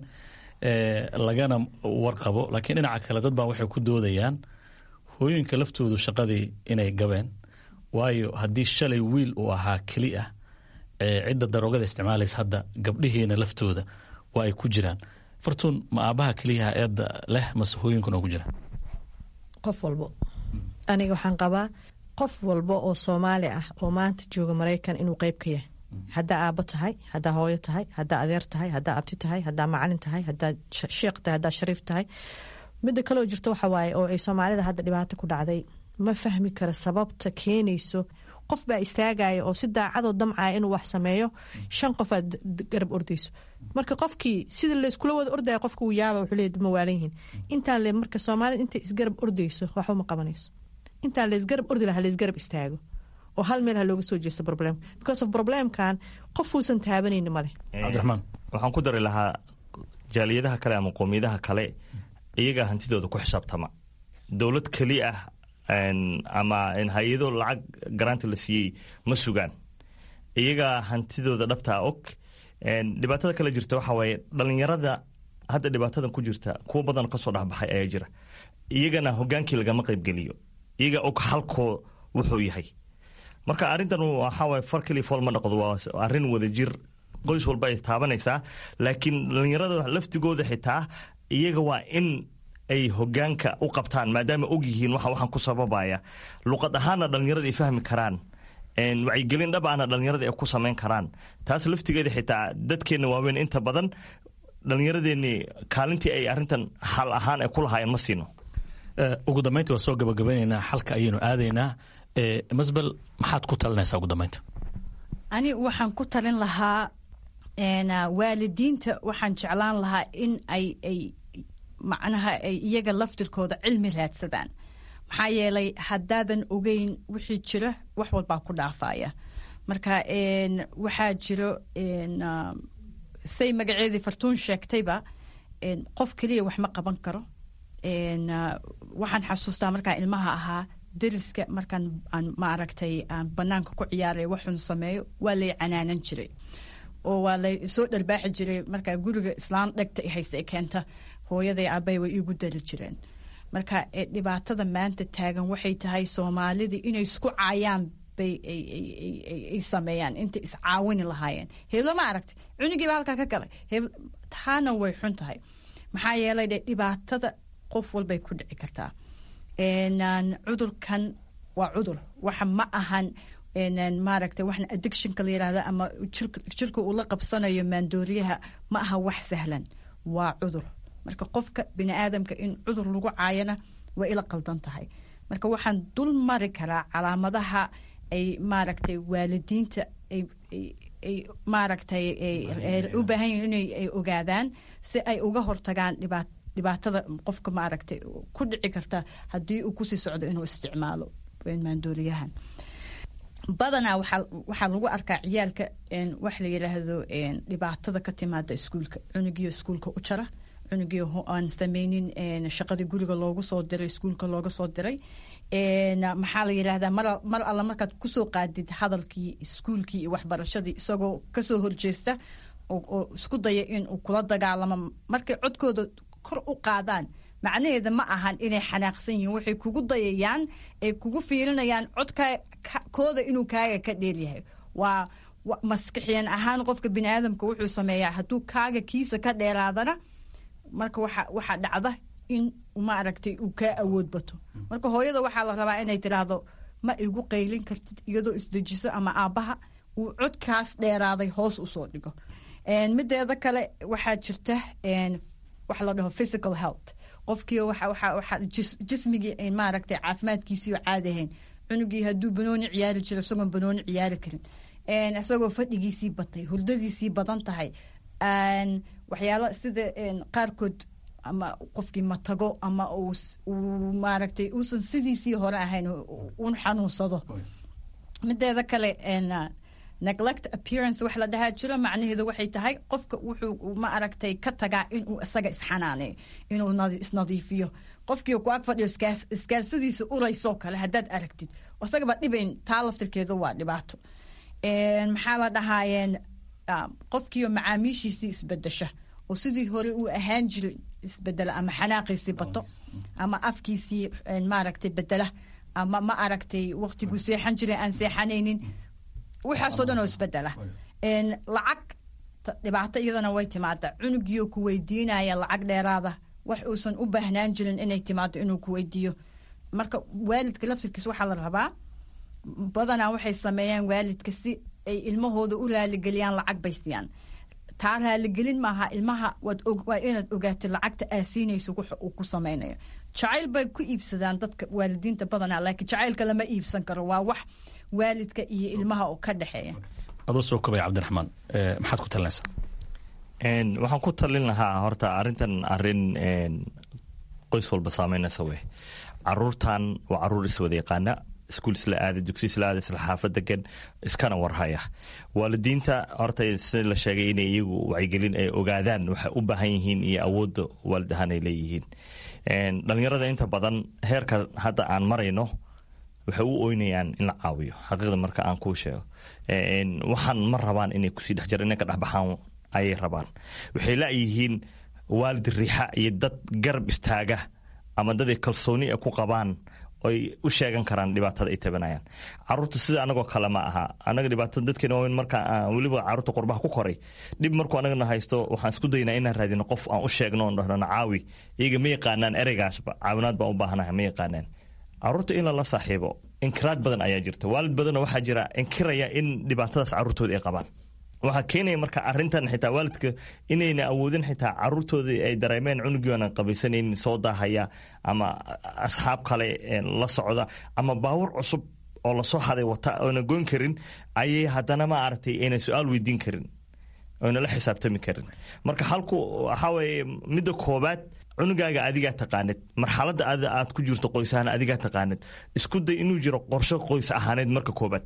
lagana warqabo laakiin dhinaca kale dad baa waxay ku doodayaan hooyooyinka laftoodu shaqadii inay gabeen waayo haddii shalay wiil uu ahaa keli ah cidda daroogada isticmaalaysa hadda gabdhihiina laftooda waa ay ku jiraan fartuun ma aabaha keliyaha eedda leh mase hooyinkuna oo ku jira qof walbo aniga waxaan qabaa qof walba oo soomaali ah oo maanta jooga maraykan inuu qeyb ka yahay haddaa aabo tahay haddaa hooyo tahay haddaa adeer tahay haddaa abti tahay haddaa macalin tahay haddaa sheekh tahay haddaa shariif tahay midda kaleo jirta waxa waaye oo ay soomaalida hadda dhibaato ku dhacday ma fahmi kara sababta keenayso qof baa istaagaya oo si daacadoo damcaya inuu wax sameeyo shan qof aad garab ordayso marka qofkii sida layskula wada ordaya qofka uu yaaba wuxuu leeyahy ma waalan yihiin intaan le marka soomaalida intay isgarab ordayso waxba ma qabanayso intaan laysgarab ordi laha laysgarab istaago oo hal meel ha looga soo jeesto problem because of problemkan qofuusan taabanayni maleh cabdiraxmaan waxaan ku dari lahaa jaaliyadaha kale ama qoomiyadaha kale iyagaa hantidooda ku xisaabtama dowlad keli ah ama hay-ado lacag garaanta la siiyey ma sugaan iyagaa hantidooda dhabtaa og dhibaatada kale jirta waxaa waaye dhalinyarada hadda dhibaatadan ku jirta kuwo badan kasoo dhexbaxay ayaa jira iyagana hogaankii lagama qaybgeliyo iyaga og halkoo wuxuu yahay marka arrintan waxaawaay far keliya fool ma dhaqdo waa arrin wada jir qoys walba ay taabanaysaa laakiin dhalinyarada laftigooda xitaa iyaga waa in ay hogaanka u qabtaan maadaama og yihiin waxa waxaan ku sababaya luqad ahaanna dhalinyarada ay fahmi karaan wacyigelin dhab ahna dhallinyarada ay ku samayn karaan taas laftigeeda xitaa dadkeenna waaweyn inta badan dhallinyaradeenni kaalintii ay arrintan xal ahaan ay ku lahaayeen ma siino ugu dambaynta waa soo gabagabeynaynaa xalka ayaynu aadaynaa masbel maxaad ku talinaysaa ugu dambaynta ani waxaan ku talin lahaa waalidiinta waxaan jeclaan lahaa in ay ay macnaha ay iyaga laftirkooda cilmi raadsadaan maxaa yeelay haddaadan ogeyn wixii jira wax walbaa ku dhaafaya marka waxaa jiro say magaceedii fartuun sheegtayba qof keliya wax ma qaban karo waxaan xasuustaa markaan ilmaha ahaa dariska markaan aan maaragtay aan banaanka ku ciyaaray waxun sameeyo waa lay canaanan jiray oo waa lay soo dharbaaxi jiray markaa guriga islaan dhegta hayse e keenta hooyaday aabay way iigu dari jireen marka dhibaatada maanta taagan waxay tahay soomaalidii inay isku caayaan bay ay sameeyaan intay iscaawini lahaayeen heblo ma aragtay cunigiiba halkaa ka galay taana way xun tahay maxaa yeelay de dhibaatada qof walbay ku dhici kartaa cudurkan waa cudur waxa ma ahan maaragtay waxna addictionka la yidhahda ama jirka uu la qabsanayo maandooriyaha ma aha wax sahlan waa cudur marka qofka bini aadamka in cudur lagu caayana waa ila qaldan tahay marka waxaan dul mari karaa calaamadaha ay maaragtay waalidiinta ay maaragtay u baahan yihin inay ogaadaan si ay uga hortagaan dhibaat dhibaatada qofka maaragtay ku dhici karta haddii uu kusii socdo inuu isticmaalo maandooriyahan badanaa waxaa lagu arkaa ciyaalka wax la yidhaahdo dhibaatada ka timaada iskuulka cunugiyo iskuulka u jara cunugiyo aan sameynin shaqadii guriga loogu soo diray iskuulka looga soo diray maxaa la yidhahdaa mar alla markaad kusoo qaadid hadalkii iskuulkii iyo waxbarashadii isagoo kasoo horjeesta oo isku daya inuu kula dagaalamo markay codkooda kor u qaadaan macnaheeda ma ahan inay xanaaqsan yihiin waxay kugu dayayaan ay kugu fiirinayaan codkooda inuu kaaga ka dheeryahay waa maskixiyan ahaan qofka bini aadamka wuxuu sameeyaa hadduu kaaga kiisa ka dheeraadana marka waxaa dhacda in maaragtay uu kaa awood bato marka hooyada waxaa la rabaa inay tiraahdo ma igu qaylin kartid iyadoo isdejiso ama aabbaha uu codkaas dheeraaday hoos usoo dhigo mideeda kale waxaa jirta wax la dhaho physical health qofkii jismigii maaragtay caafimaadkiisii oo caadi ahayn cunugii hadduu banooni ciyaari jiro isagoon banooni ciyaari karin isagoo fadhigiisii batay hurdadiisii badan tahay waxyaalo sida qaarkood ama qofkii matago ama uu maaragtay uusan sidiisii hore ahayn un xanuunsado mideeda kale neglect appearance wax la dhahaa jiro macnaheedu waxay tahay qofka wuxuu ma aragtay ka tagaa inuu isaga isxanaaneeyo inuu isnadiifiyo qofkii ku ag fadhiyo iskaalsadiisa uraysoo kale haddaad aragtid isagaba dhibayn taa laftirkeedu waa dhibaato maxaa la dhahaayeen qofkiioo macaamiishiisii isbedesha oo sidii hore uu ahaan jiray isbedela ama xanaaqiisii bato ama afkiisii maaragtay bedela ama ma aragtay waqtiguu seexan jiray aan seexanaynin waxaasoo dhan oo isbedela lacag dhibaato iyadana way timaada cunugiyo ku weydiinaya lacag dheeraada wax uusan u baahnaan jirin inay timaado inuu ku weydiiyo marka waalidka laftirkiis waxaa la rabaa badanaa waxay sameeyaan waalidka si ay ilmahooda u raaligeliyaan lacag bay siiyaan taa raaligelin maaha ilmaha waa inaad ogaatid lacagta aa siinayso waxa uu ku samaynayo jacayl bay ku iibsadaan dadka waalidiinta badanaa laakiin jacaylka lama iibsan karo waa wax waalidka iyo ilmaha oo ka dhexeeya adoo soo kobaya cabdiraxmaan maxaad ku talinaysaa waxaan ku talin lahaa horta arrintan arrin qoys walba saameynaysa wey caruurtan waa caruur iswada yaqaana iskuul isla aada dugsi isla aada isla xaafad degan iskana warhaya waalidiinta horta si la sheegay inay iyagu wacyigelin ay ogaadaan waxay u baahan yihiin iyo awoodda waalid ahaan ay leeyihiin dhalinyarada inta badan heerka hadda aan marayno waxay u oynayaan in la caawiyo xaqiiqda marka aan kuu sheego waxaan ma rabaan inay kusii dhex jira inay ka dhexbaxaan ayay rabaan waxay laayihiin waalid riixa iyo dad garab istaaga ama dad ay kalsooni a ku qabaan oy u sheegan karaan dhibaatada ay tabanayaan caruurta sida anagoo kale ma aha anaga dhibaatada dadkeena waaweyn marka weliba caruurta qurbaha ku koray dhib markuu anagana haysto waxaan isku daynaa inaan raadino qof aan u sheegno on dhahnana caawi iyaga ma yaqaanaan ereygaasba caawinaad baan u baahanahay ma yaqaanaan caruurta in lala saaxiibo inkiraad badan ayaa jirta waalid badanoo waxaa jira inkiraya in dhibaatadaas caruurtooda ay qabaan waxaa keenaya marka arintan xitaa waalidka inayna awoodin xitaa caruurtoodii ay dareemeen cunugii aanan qabaysanaynin soo daahaya ama asxaab kale la socda ama baawur cusub oo lasoo haday wata oona goyn karin ayay haddana ma aragtay ayna su-aal weydiin karin oyna la xisaabtami karin marka halku waxaa weye midda koobaad cunugaaga adigaa taqaanid marxaladda aad ku jirto qoys ahaan adigaa taqaanid isku day inuu jiro qorsho qoys ahaaneed marka koobaad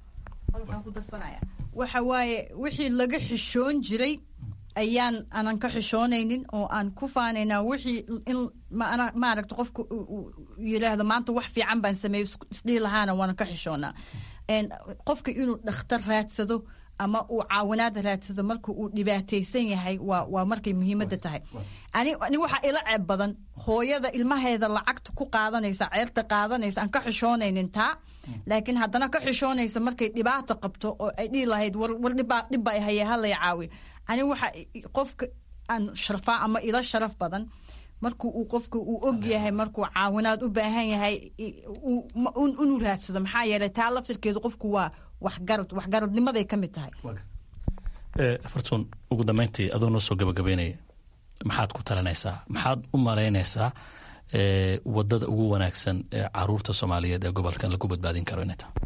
waxa waaye wixii laga xishoon jiray ayaan anan ka xishoonaynin oo aan ku faanaynaa wixii in maaragta qofka yiraahdo maanta wax fiican baan sameeyo isdhihi lahaana waana ka xishoonaa qofka inuu dhakhtar raadsado ama uu caawinaada raadsado marka uu dhibaataysan yahay waa waa markay muhiimadda tahay ani ani waxaa ila ceeb badan hooyada ilmaheeda lacagta ku qaadanaysa ceerta qaadanaysa aan ka xishoonaynin taa laakiin haddana ka xishoonaysa markay dhibaato qabto oo ay dhihi lahayd war dhibaa dhibba haye halay caawi ani waxa qofka aan sharfaa ama ila sharaf badan marku uu qofka uu og yahay markuu caawinaad u baahan yahay inuu raadsado maxaa yeelay taa laftirkeedu qofku waa waxgarad waxgaradnimaday ka mid tahay fartuun ugu dambeyntii adoo noo soo gabagabeynaya maxaad ku talinaysaa maxaad u malaynaysaa wadada ugu wanaagsan ee caruurta soomaaliyeed ee gobolkan lagu badbaadin karo inay tahay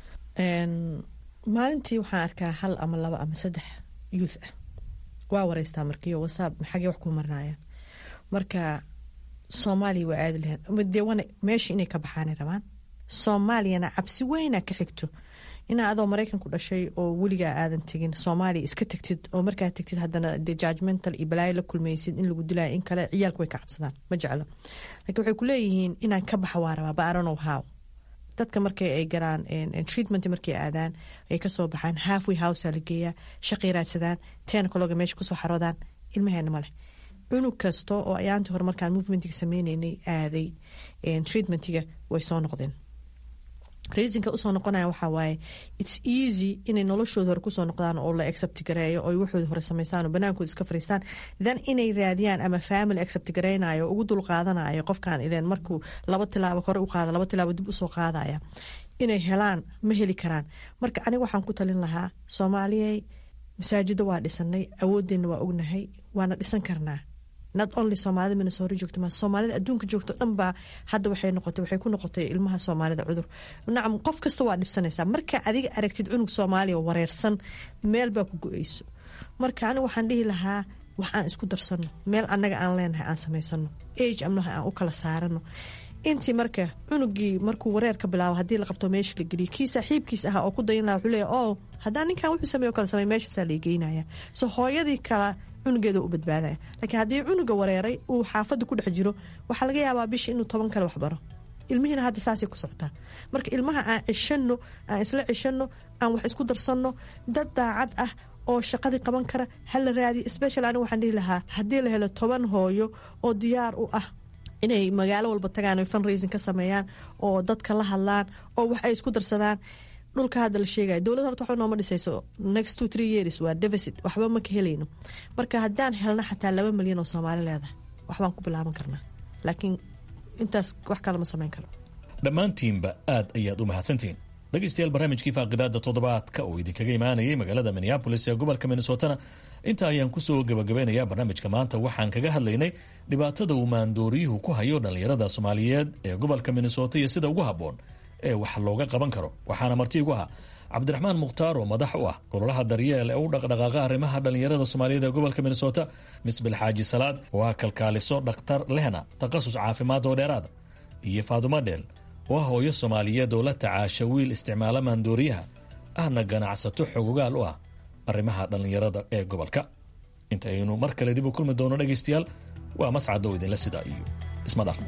maalintii waxaan arkaa hal ama laba ama saddex youth ah waa wareystaa markiyo wasaab xagee wax ku marnaayaan marka soomaaliya waa aadi lahayn dee wana meesha inay ka baxaanay rabaan soomaaliyana cabsi weyna ka xigto inaa adoo maraykanku dhashay oo weligaa aadan tegin soomaaliya iska tegtid oo markaa tegtid haddana de judgmental iyo balaayo la kulmaysid in lagu dilaayo in kale ciyaalku way ka cabsadaan ma jeclo lakiin waxay ku leeyihiin inaan ka baxa waa rabaa baaronow how dadka markay ay garaan treatment markay aadaan ay kasoo baxaan halfway housea la geeyaa shaqay raadsadaan ten kaloga meesha kusoo xaroodaan ilmaheena maleh cunug kasta oo ayaantii hore markaan movementiga sameyneynay aaday treatmentiga way soo noqdeen reasonka usoo noqonaya waxaa waaye its easy inay noloshooda hore kusoo noqdaan oo la accept gareeyo oo waxooda hore samaystaan oo banaankooda iska fariistaan then inay raadiyaan ama family accept gareynayo ugu dul qaadanayo qofkan ileen markuu laba tilaabo hore u qaada laba tilaabo dib usoo qaadaya inay helaan ma heli karaan marka aniga waxaan ku talin lahaa soomaaliyey masaajida waa dhisanay awoodeenna waa ognahay waana dhisan karnaa not only soomaalida minnesota joogta ma soomaalida adduunka joogto dhan baa hadda waxay noqotay waxay ku noqotay ilmaha soomaalida cudur nacam qof kasta waa dhibsanaysaa marka adiga aragtid cunug soomaaliya wareersan meel baa ku go-eyso marka aniga waxaan dhihi lahaa wax aan isku darsano meel annaga aan leenahay aan samaysano age amnaha aan u kala saarano intii marka cunugii markuu wareer ka bilaabo haddii la qabto meesha la geliyo kii saaxiibkiis ahaa oo ku dayin laha wuxuu leeya oo haddaan ninkan wuxuu sameeyo kala samey meeshaasaa la geynaya so hooyadii kala cunugeeda u badbaadaya laakiin haddii cunuga wareeray uu xaafadda ku dhex jiro waxaa laga yaabaa bisha inuu toban kale waxbaro ilmihiina hadda saasay ku socotaa marka ilmaha aan cishano aan isla cishano aan wax isku darsanno dad daacad ah oo shaqadii qaban kara hala raadiyo special aniga waxaan dhihi lahaa haddii la helo toban hooyo oo diyaar u ah inay magaalo walba tagaan oy fundraising ka sameeyaan oo dadka la hadlaan oo wax ay isku darsadaan dhulka hadda la sheegaya dowlad horta waxba nooma dhisayso next two three years waa deficit waxba ma ka helayno marka haddaan helna xataa laba milyan oo soomaali leedahay waxbaan ku bilaaban karnaa laakiin intaas wax kale ma samayn karo dhammaantiinba aad ayaad u mahadsantihiin dhegeystayaal barnaamijkii faaqidaada toddobaadka oo idinkaga imaanayay magaalada minneabolis ee gobolka minnesotana inta ayaan kusoo gabagabeynayaa barnaamijka maanta waxaan kaga hadlaynay dhibaatada uu maandooriyuhu ku hayo dhallinyarada soomaaliyeed ee gobolka minnesota iyo sida ugu habboon ee wax looga qaban karo waxaana marti igu ahaa cabdiraxmaan mukhtaar oo madax u ah ololaha daryeel ee u dhaqdhaqaaqa arrimaha dhallinyarada soomaaliyeed ee gobolka minnesota misbil xaaji salaad oo ah kalkaaliso dhakhtar lehna takhasus caafimaad oo dheeraada iyo faadumo dheel oo ah hooyo soomaaliyeed oo la tacaasha wiil isticmaala maandooriyaha ahna ganacsato xogogaal u ah arrimaha dhallinyarada ee gobolka intaynu mar kale dib u kulmi doono dhegaystayaal waa mascad oo idinla sidaa iyo isma dhaafno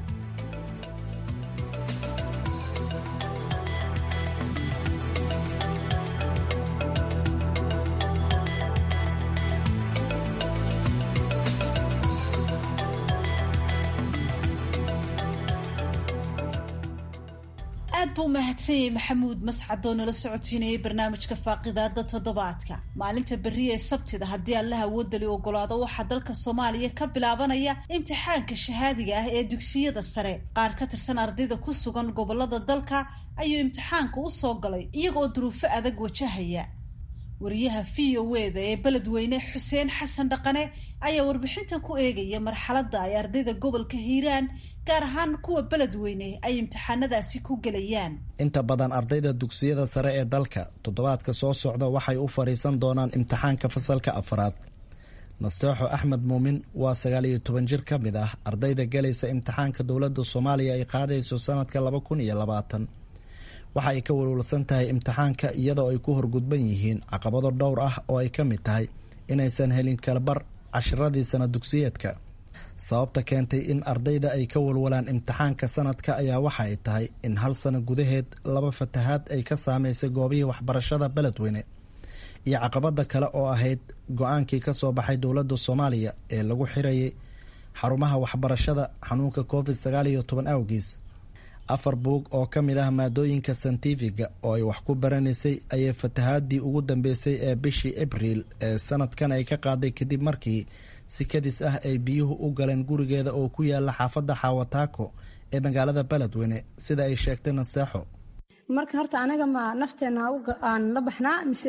aad aad buu umahadsanyay maxamuud mascad oo nala socotiinayay barnaamijka faaqidaada toddobaadka maalinta berri ee sabtida haddii allaha awoodali ogolaado waxaa dalka soomaaliya ka bilaabanaya imtixaanka shahaadiga ah ee dugsiyada sare qaar ka tirsan ardayda ku sugan gobolada dalka ayuu imtixaanka u soo galay iyagoo duruufo adag wajahaya wariyaha v o wda ee beledweyne xuseen xasan dhaqane ayaa warbixintan ku eegaya marxaladda ay ardayda gobolka hiiraan gaar ahaan kuwa beledweyne ay imtixaanadaasi ku gelayaan inta badan ardayda dugsiyada sare ee dalka toddobaadka soo socda waxay u fadhiisan doonaan imtixaanka fasalka afraad nasteexo axmed muumin waa sagaal iyo toban jir ka mid ah ardayda galaysa imtixaanka dowladda soomaaliya ay qaadayso sanadka laba kun iyo labaatan waxa ay ka walwalsan tahay imtixaanka iyadoo ay ku horgudban yihiin caqabado dhowr ah oo ay ka mid tahay inaysan helin kalabar cashiradii sana dugsiyeedka sababta keentay in ardayda ay ka walwalaan imtixaanka sanadka ayaa waxa ay tahay in hal sano gudaheed laba fatahaad ay ka saameysay goobihii waxbarashada beledweyne iyo caqabada kale oo ahayd go-aankii ka soo baxay dowladda soomaaliya ee lagu xirayay xarumaha waxbarashada xanuunka covid sagaal iyo toban awgiis afar buug oo ka mid ah maadooyinka santifiga oo ay wax ku baranaysay ayay fatahaadii ugu dambeysay ee bishii abriil ee sanadkan ay ka qaaday kadib markii si kadis ah ay biyuhu u galeen gurigeeda oo ku yaala xaafadda xaawataako ee magaalada beledweyne sida ay sheegtay naseexo marka horta anaga ma nafteena aan la baxnaa mise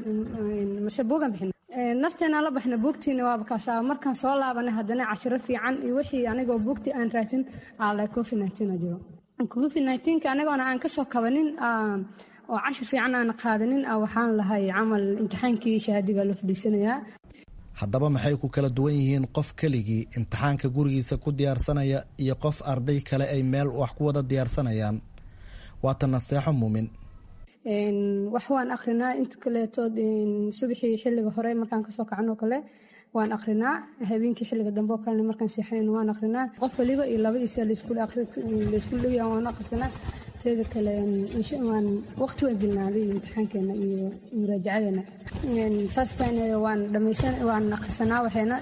mise buugan bixin nafteena la baxna buugtiina waaba kaasa markaan soo laabanay haddana cashiro fiican iyo wixii anigoo buugtii aan raadsin ala covid nineteen jiro covid nineteenka anagoona aan kasoo kabanin oo cashir fiican aan qaadanin waxaan lahay camal imtixaankii shahaadiga loo fadhiisanayaa haddaba maxay ku kala duwan yihiin qof keligii imtixaanka gurigiisa ku diyaarsanaya iyo qof arday kale ay meel wax ku wada diyaarsanayaan waata naseexo muumin wax waan akrinaa inta kaleetood subaxii xilliga hore markaan kasoo kacanoo kale waan akrinaa habeenkii xilliga dambe oo kalena markaan seexanayn waan akrinaa qof waliba iyo laba isa laysku dhowyaa waan akrisanaa teeda kale waan waqti waan gelnaaday imtixaankeena iyo muraajacadeena saastayna waan dhamaysan waan akrisanaa waxayna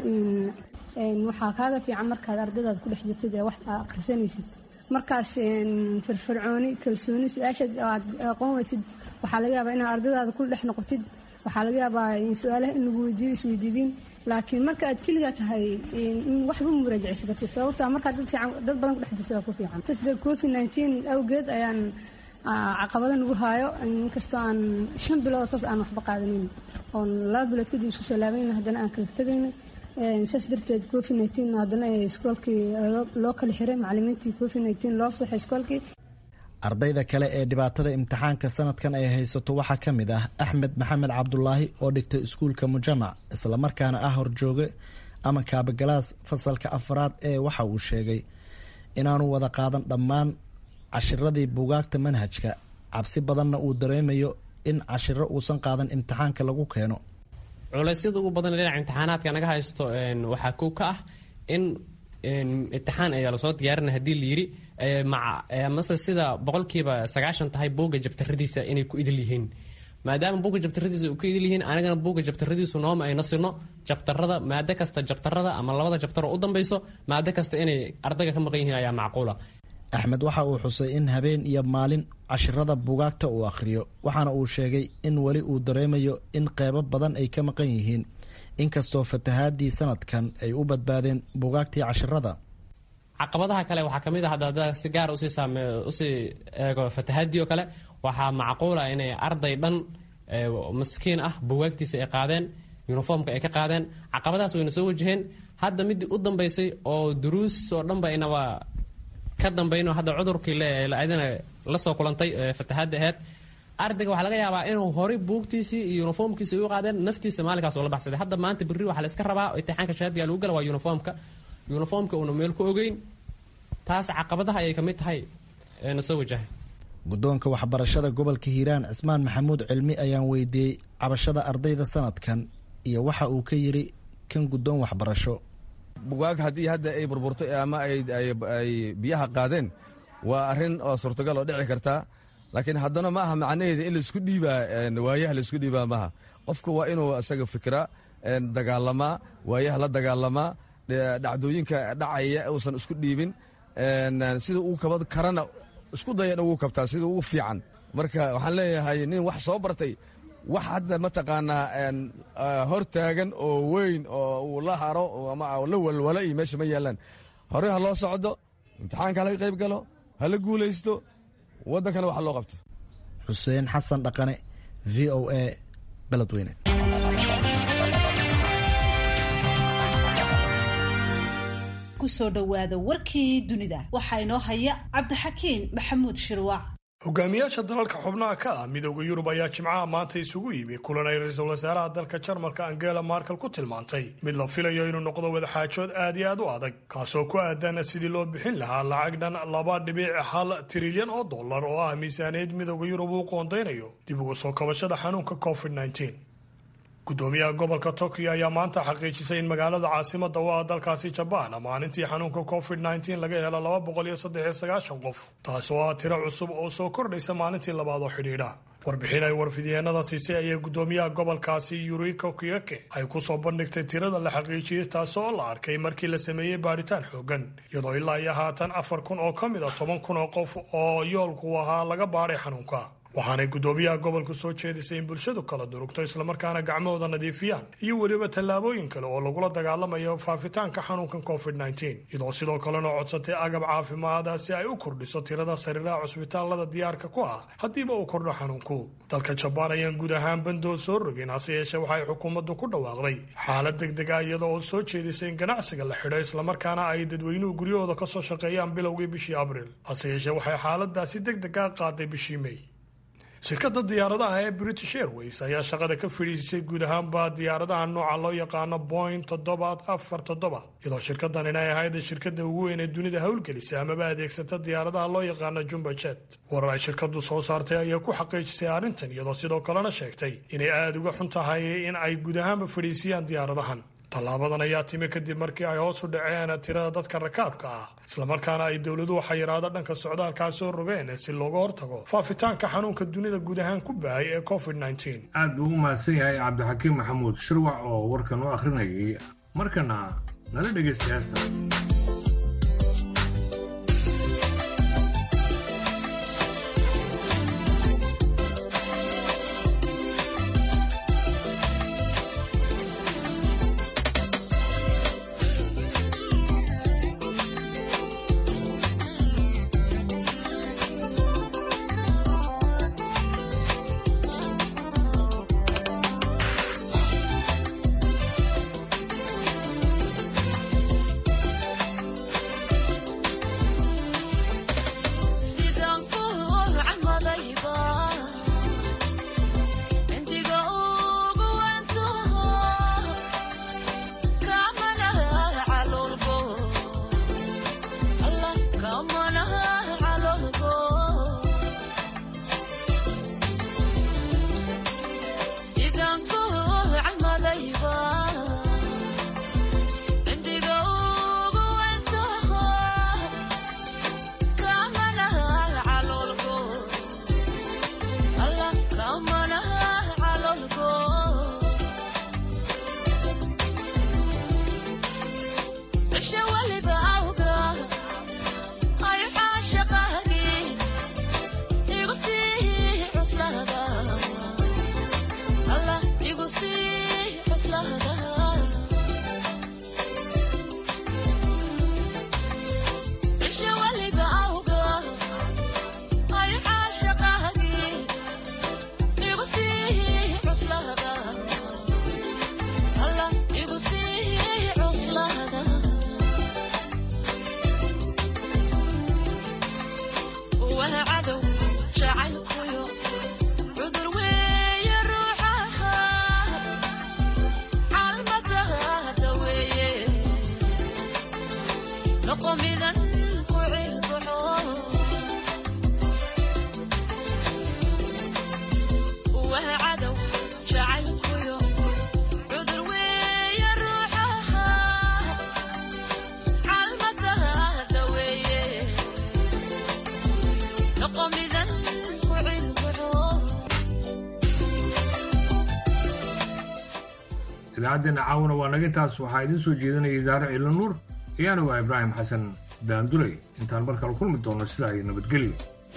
waxaa kaaga fiican markaad ardaydaad ku dhex jirtid ee wax aa akhrisanaysid markaas firfircooni kalsooni su-aashaad aad aqoon weysid waxaa laga yaabaa inaad ardaydaada ku dhex noqotid waxaa laga yaabaa su-aalaha in lagu weydiiyo isweydiidin laakiin marka aad keligaa tahay waxba muraajacaysa kartid sababtaa markaad dad fiican dad badan ku dhex jirtada ku fiican tasde covid nineteen awgeed ayaan caqabada nagu haayo inkastoo aan shan bilood toos aan waxba qaadanin oon laba bilood kadib isku soo laabanayna haddana aan kala tegayna saas darteed covid nineteen haddana iskoolkii loo kala xiray macalimiintii covid nineteen loo fasaxay iskoolkii ardayda kale ee dhibaatada imtixaanka sanadkan ay haysato waxaa ka mid ah axmed maxamed cabdulaahi oo dhigtay iskuulka mujamac islamarkaana ah horjooge ama kaabagalaas fasalka afraad ee waxa uu sheegay inaanu wada qaadan dhammaan cashiradii buugaagta manhajka cabsi badanna uu dareemayo in cashiro uusan qaadan imtixaanka lagu keeno culeysyada ugu badan dhinaca imtixaanaadka naga haysto waxaa kow ka ah in imtixaan ayaa lasoo diyaarinay hadii layiri mase sida boqolkiiba sagaashan tahay buugga jabtaradiisa inay ku idil yihiin maadaama buugga jabtaradiisa ku idil yihiin anigana buugga jabtaradiisu nooma ayna sino jabtarada maado kasta jabtarada ama labada jabtaroo u dambeyso maado kasta inay ardayga ka maqan yihiin ayaa macquula axmed waxa uu xusay in habeen iyo maalin cashirada buugaagta uu akhriyo waxaana uu sheegay in weli uu dareemayo in qeybo badan ay ka maqan yihiin inkastoo fatahaadii sanadkan ay u badbaadeen buugaagtii cashirada caqabadaha kale waxaa kamid ah hadda si gaar usii saame usii eego fatahaadii oo kale waxaa macquula inay arday dhan maskiin ah buugaagtiisa ay qaadeen uniformka ay ka qaadeen caqabadahaas wayna soo wajaheen hadda midii u dambeysay oo duruus oo dhanba inaba ka dambayno hadda cudurkii adina lasoo kulantay fatahaada aheyd ardayga waxaa laga yaabaa inuu horay buugtiisii iyo uniformkiisi u qaadeen naftiisa maalinkaas oo la baxsaday hadda maanta berri waxaa la iska rabaa imtixaanka shahaadiga lagu gala waa uniformka uniformka uuna meel ku ogeyn taas caqabadaha ayay kamid tahay na soo wajahay guddoonka waxbarashada gobolka hiiraan cismaan maxamuud cilmi ayaan weydiiyey cabashada ardayda sanadkan iyo waxa uu ka yiri kan guddoon waxbarasho bugaag haddii hadda ay burburtay ama ay biyaha qaadeen waa arrin oo suurtagal oo dhici kartaa laakiin haddana ma aha macnaheeda in laisku dhiibaa waayaha laisku dhiibaa maaha qofku waa inuu isaga fikraa dagaalamaa waayaha la dagaalamaa dhacdooyinka dhacaya uusan isku dhiibin sida uu kaba karana isku daya in ugu kabtaa sida ugu fiican marka waxaan leeyahay nin wax soo bartay wax hadda mataqaanaa hor taagan oo weyn oo uu la haro ama la walwalo iyo meesha ma yaalaan horey ha loo socdo imtixaanka halaga qayb galo hala guulaysto waddankana wax loo qabto xuseen xasan dhaqane v o a beledweyne kusoo dhowaada warkii dunida waxaa inoo haya cabdixakiin maxamuud shirwac hogaamiyaasha dalalka xubnaha ka ah midooda yurub ayaa jimcaha maanta isugu yimi kulan ay ra-iisul wasaaraha dalka jarmalka angela markel ku tilmaantay mid la filayo inuu noqdo wadaxaajood aad iyo aad u adag kaasoo ku aadan sidii loo bixin lahaa lacag dhan laba dhibic hal trilyan oo dollar oo ah miisaaniyad midooda yurub uu qoondaynayo dib uga soo kabashada xanuunka covid -19 gudoomiyaha gobolka tokyo ayaa maanta xaqiijisay in magaalada caasimada u ah dalkaasi jabaan maalintii xanuunka covid -19 laga helo laba boqol iyo saddex iyo sagaashan qof taas oo ah tiro cusub oo soo kordhaysa maalintii labaad oo xidhiidha warbixin ay warfidyeennada siisay ayay gudoomiyaha gobolkaasi yuriko kiyeke ay kusoo bandhigtay tirada la xaqiijiyey taas oo la arkay markii la sameeyey baadhitaan xoogan iyadoo ilaa iyo haatan afar kun oo ka mid a toban kun oo qof oo yoolku ahaa laga baadhay xanuunka waxaanay gudoomiyaha gobolku soo jeedisay in bulshadu kala durugto islamarkaana gacmahooda nadiifiyaan iyo weliba tallaabooyin kale oo lagula dagaalamayo faafitaanka xanuunkan covid -19 iyadoo sidoo kalena codsatay agab caafimaada si ay u kordhiso tirada sariiraha cusbitaalada diyaarka ku ah haddiiba uu kordho xanuunku dalka jabaan ayaan guud ahaan bandoo soo rogin hase yeeshee waxay xukuumaddu ku dhawaaqday xaalad deg deg ah iyada oo soo jeedisay in ganacsiga la xidho islamarkaana ay dadweynuhu guryahooda kasoo shaqeeyaan bilowgii bishii abriil hase yeeshee waxay xaaladaasi deg deg a qaaday bishii may shirkadda diyaaradaha ee british airways ayaa shaqada ka fadhiisisay guud ahaanba diyaaradaha nooca loo yaqaano boing toddobaad afar toddoba iyadoo shirkadan inay ahayd shirkada ugu weyn ee dunida howlgelisa amaba adeegsata diyaaradaha loo yaqaano jumba jet warar ay shirkadu soo saartay ayaa ku xaqiijisay arrintan iyadoo sidoo kalena sheegtay inay aada uga xun tahay in ay guud ahaanba fadhiisiyaan diyaaradahan tallaabadan ayaa timi kadib markii ay hoos u dhaceen tirada dadka rakaabka ah islamarkaana ay dowladuhu xayiraado dhanka socdaalkaa soo rogeen si looga hortago faafitaanka xanuunka dunida guud ahaan ku bahay ee covid aad buu u mahadsan yahay cabdixakiim maxamuud shirwac oo warkan u akhrinayay markana nala dhegaysta heesta idaacaddeena caawuna waa naga taas waxaa idiin soo jeedinaya zaare ciilo nuur iyaana waa ibraahim xasan daanduley intaan mar kale kulmi doonno sidaa iyo nabadgelyo